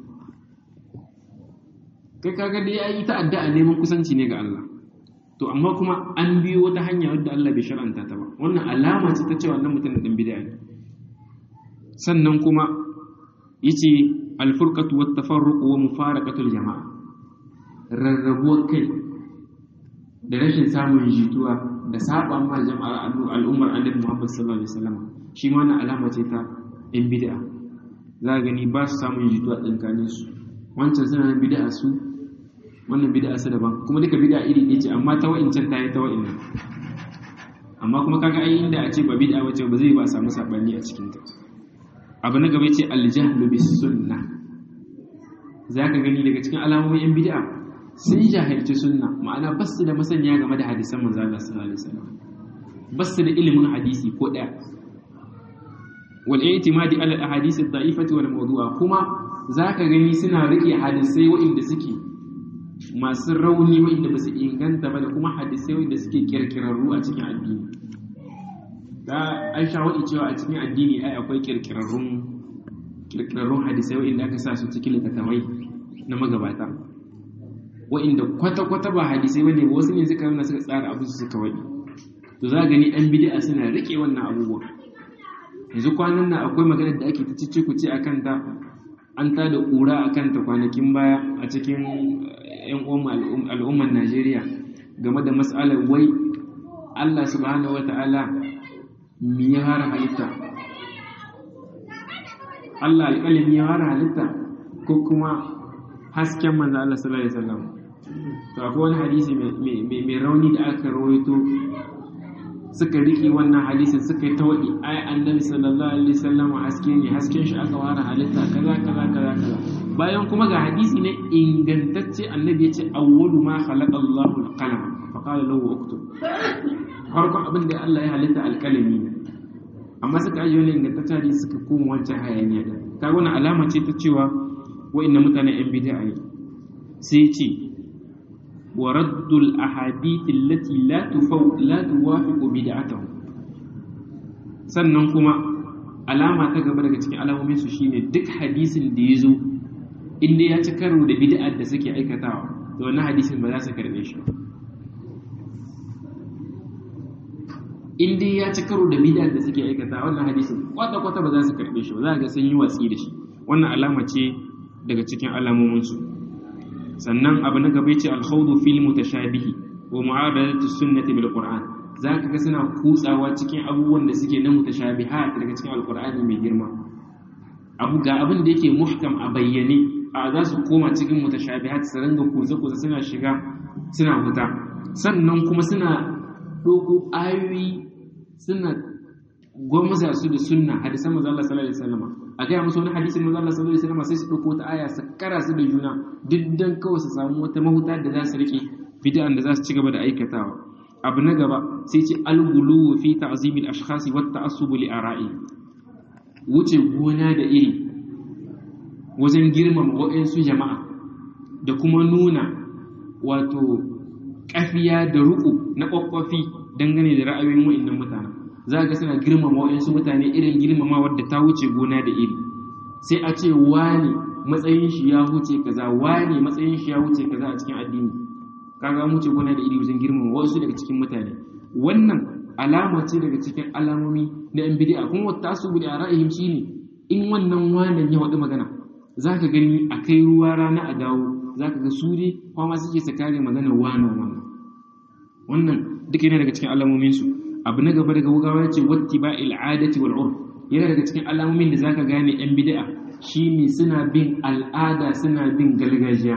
A: kai kaga dai ya yi ta addu'a neman kusanci ne ga Allah to amma kuma an biyo wata hanya wadda Allah bai shar'anta ta ba wannan alama ce ta cewa wannan mutumin dan bid'a ne sannan kuma yace al-furqatu wat tafarruq wa mufaraqatu al-jama'a rarrabuwar kai da rashin samun jituwa da saba ma jama'ar al'ummar annabi Muhammad sallallahu alaihi wasallam shi ma wannan alama ce ta in bid'a za gani ba su samun jituwa tsakanin su wancan suna bid'a su wannan bid'a su daban kuma duka bid'a iri ɗaya ce amma ta wa'incan ta yi ta wa'innan amma kuma kaga ai inda a ce ba bid'a wace ba zai ba a samu sabani a cikin ta abu na gaba ce aljahlu bis sunna zaka gani daga cikin alamomin yan bid'a sun jahilci sunna ma'ana ba su da masaniya game da hadisan manzo Allah sallallahu alaihi wasallam ba su da ilimin hadisi ko daya wal i'timadi ala ahadith ad-da'ifati wal mawdu'a kuma zaka gani suna rike hadisai wa'inda suke masu rauni wa'inda ba su inganta ba da kuma hadisai wa'inda suke kirkirarru a cikin addini da an sha waɗi cewa a cikin addini ai akwai kirkirarrun kirkirarrun hadisai wa'inda aka sa su cikin littattafai na magabata wa'inda kwata-kwata ba hadisai bane wasu ne suka nuna suka tsara abin su suka waɗi to za gani an bid'a suna rike wannan abubuwa yanzu kwanan nan akwai maganar da ake ta cice ku ce akan ta an ta da ƙura a kanta kwanakin baya a cikin 'yan al'ummar najeriya game da matsalar wai allah subhanahu wa ta'ala mi ya hara halitta allah alƙalin ya hara halitta ko kuma hasken manzo allah sallallahu alaihi wasallam to akwai wani hadisi mai rauni da aka rawaito suka riƙe wannan hadisin suka yi ta waɗi ai annabi sallallahu alaihi wasallam haske ne hasken shi aka ware halitta kaza kaza kaza kaza bayan kuma ga hadisi ne ingantacce annabi ya ce awwalu ma khalaqa Allahu al-qalam fa qala lahu uktub farkon abin da Allah ya halitta alƙalami ne amma suka ajiye wani ingantacce hadisi suka koma wancan hayaniya din kaga wannan alama ce ta cewa wa'annan mutanen yan bid'a ne sai ce ورد الأحاديث التي لا تفو لا توافق بدعته sannan kuma alama ta gaba daga cikin alamomin su shine duk hadisin da yazo inda ya ci karo da bid'ar da suke aikatawa to wannan hadisin ba za su karbe shi inda ya ci karo da bid'ar da suke aikatawa wannan hadisin kwata kwata ba za su karbe shi ba za ga sun yi watsi da shi wannan alama ce daga cikin alamomin su sannan abu na gaba ce alkhawdu fil mutashabihi wa mu'adalatu sunnati bil qur'an zaka ga suna kutsawa cikin abubuwan da suke na mutashabihat daga cikin alqur'ani mai girma abu ga abin da yake muhkam a bayyane a za su koma cikin mutashabihat su ringa kuza kuza suna shiga suna huta sannan kuma suna ɗauko ayoyi suna gwamza su da sunna hadisan manzo Allah sallallahu alaihi wasallam a gaya musu wani hadisin manzo Allah sallallahu alaihi wasallam sai su ɗauko wata aya su kara su da juna duk dan kawai su samu wata mahuta da za su rike bid'an da za su ci gaba da aikatawa abu na gaba sai ce al-ghulu fi ta'zim al-ashkhas wa at-ta'assub li ara'i wuce gona da iri wajen girmama waɗansu jama'a da kuma nuna wato kafiya da ruku na kwakwafi dangane da ra'ayoyin wa'annan mutanen za ga suna girmama waɗansu mutane irin girmama wadda ta wuce gona da iri sai a ce wani matsayin shi ya wuce kaza wani matsayin shi ya wuce kaza a cikin addini kaga wuce gona da iri wajen girmama wasu daga cikin mutane wannan alama ce daga cikin alamomi na yan bid'a kuma wata su bi ra'ayihim shine in wannan wannan ya wadi magana zaka gani a kai ruwa rana a dawo zaka ga su dai kuma suke sakare magana wannan wannan wannan duk yana daga cikin alamomin su abu na gaba daga wugawa yace wattiba'il adati wal urf yana daga cikin alamomin da zaka gane yan bid'a shine suna bin al'ada suna bin gargajiya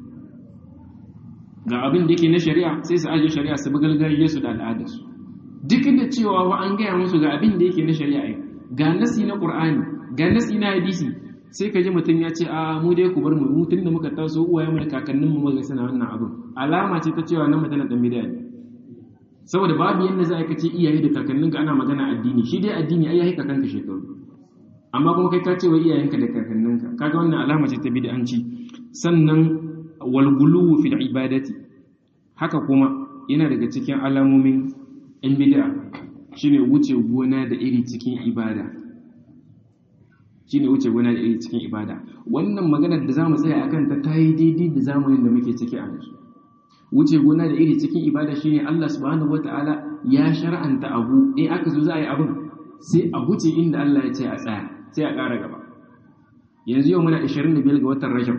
A: ga abin da yake na shari'a sai su aje shari'a su bi gargajiyar su da al'adar su duk da cewa wa an gaya musu ga abin da yake na shari'a ga nasi na qur'ani ga nasi na hadisi sai ka ji mutum ya ce a mu dai ku bar mu mu tunda muka taso uwaye mu da kakannin mu muka suna wannan abin alama ce ta cewa nan mutane dan bid'a ne saboda babu yanda za a kace iyaye da kakannin ka ana magana addini shi dai addini ai yayi kakanka shekaru amma kuma kai ka ce wa iyayenka da kakanninka kaga wannan alama ce ta bid'anci sannan walguluwu fil ibadati haka kuma yana daga cikin alamomin in bid'a shine wuce gona da iri cikin ibada shine wuce gona da iri cikin ibada wannan maganar da zamu tsaya akan ta tayi daidai da zamanin da muke ciki a yanzu wuce gona da iri cikin ibada shine Allah subhanahu wataala ya shar'anta abu in aka zo za a yi abin sai a wuce inda Allah ya ce a tsaya sai a ƙara gaba yanzu yau muna 25 ga watan Rajab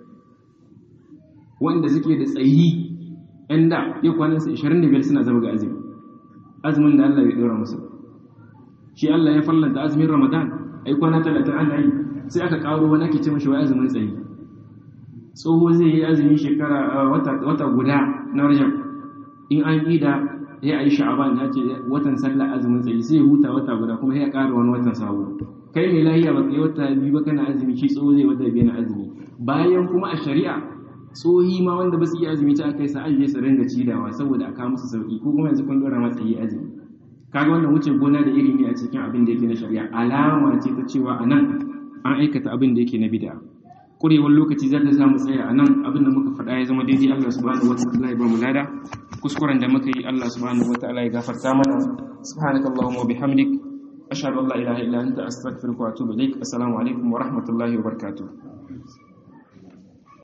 A: wanda suke da tsayi ‘yan da ya kwanansa 25 suna zama ga azumi azumin da Allah ya ɗora musu shi Allah ya fallanta azumin ramadan a yi kwana 30 ana yi sai aka ƙaro wani ake ce mashi wa azumin tsayi tsoho zai yi azumi shekara wata guda na rajab in an yi da ya yi sha'aban ya ce watan sallah azumin tsayi sai ya huta wata guda kuma ya ƙara wani watan sabo kai mai lahiya ba kai wata biyu ba kana azumi shi tsoho zai wata biyu na azumi bayan kuma a shari'a tsohi ma wanda ba su iya azumi ta kai sa ajiye su ringa cidawa saboda a kawo musu sauki ko kuma yanzu kun dora masa yi azumi kaga wannan wuce gona da iri ne a cikin abin da yake na shari'a alama ce ta cewa a nan an aikata abin da yake na bid'a kurewar lokaci za ta sa mu tsaya a nan abin da muka faɗa ya zama daidai Allah subhanahu wataala ya ba mu lada kuskuren da muka yi Allah subhanahu wataala ya gafarta mana subhanakallahumma wa bihamdik ashhadu an la ilaha illa anta astaghfiruka wa atubu ilaik assalamu alaikum wa rahmatullahi wa barakatuh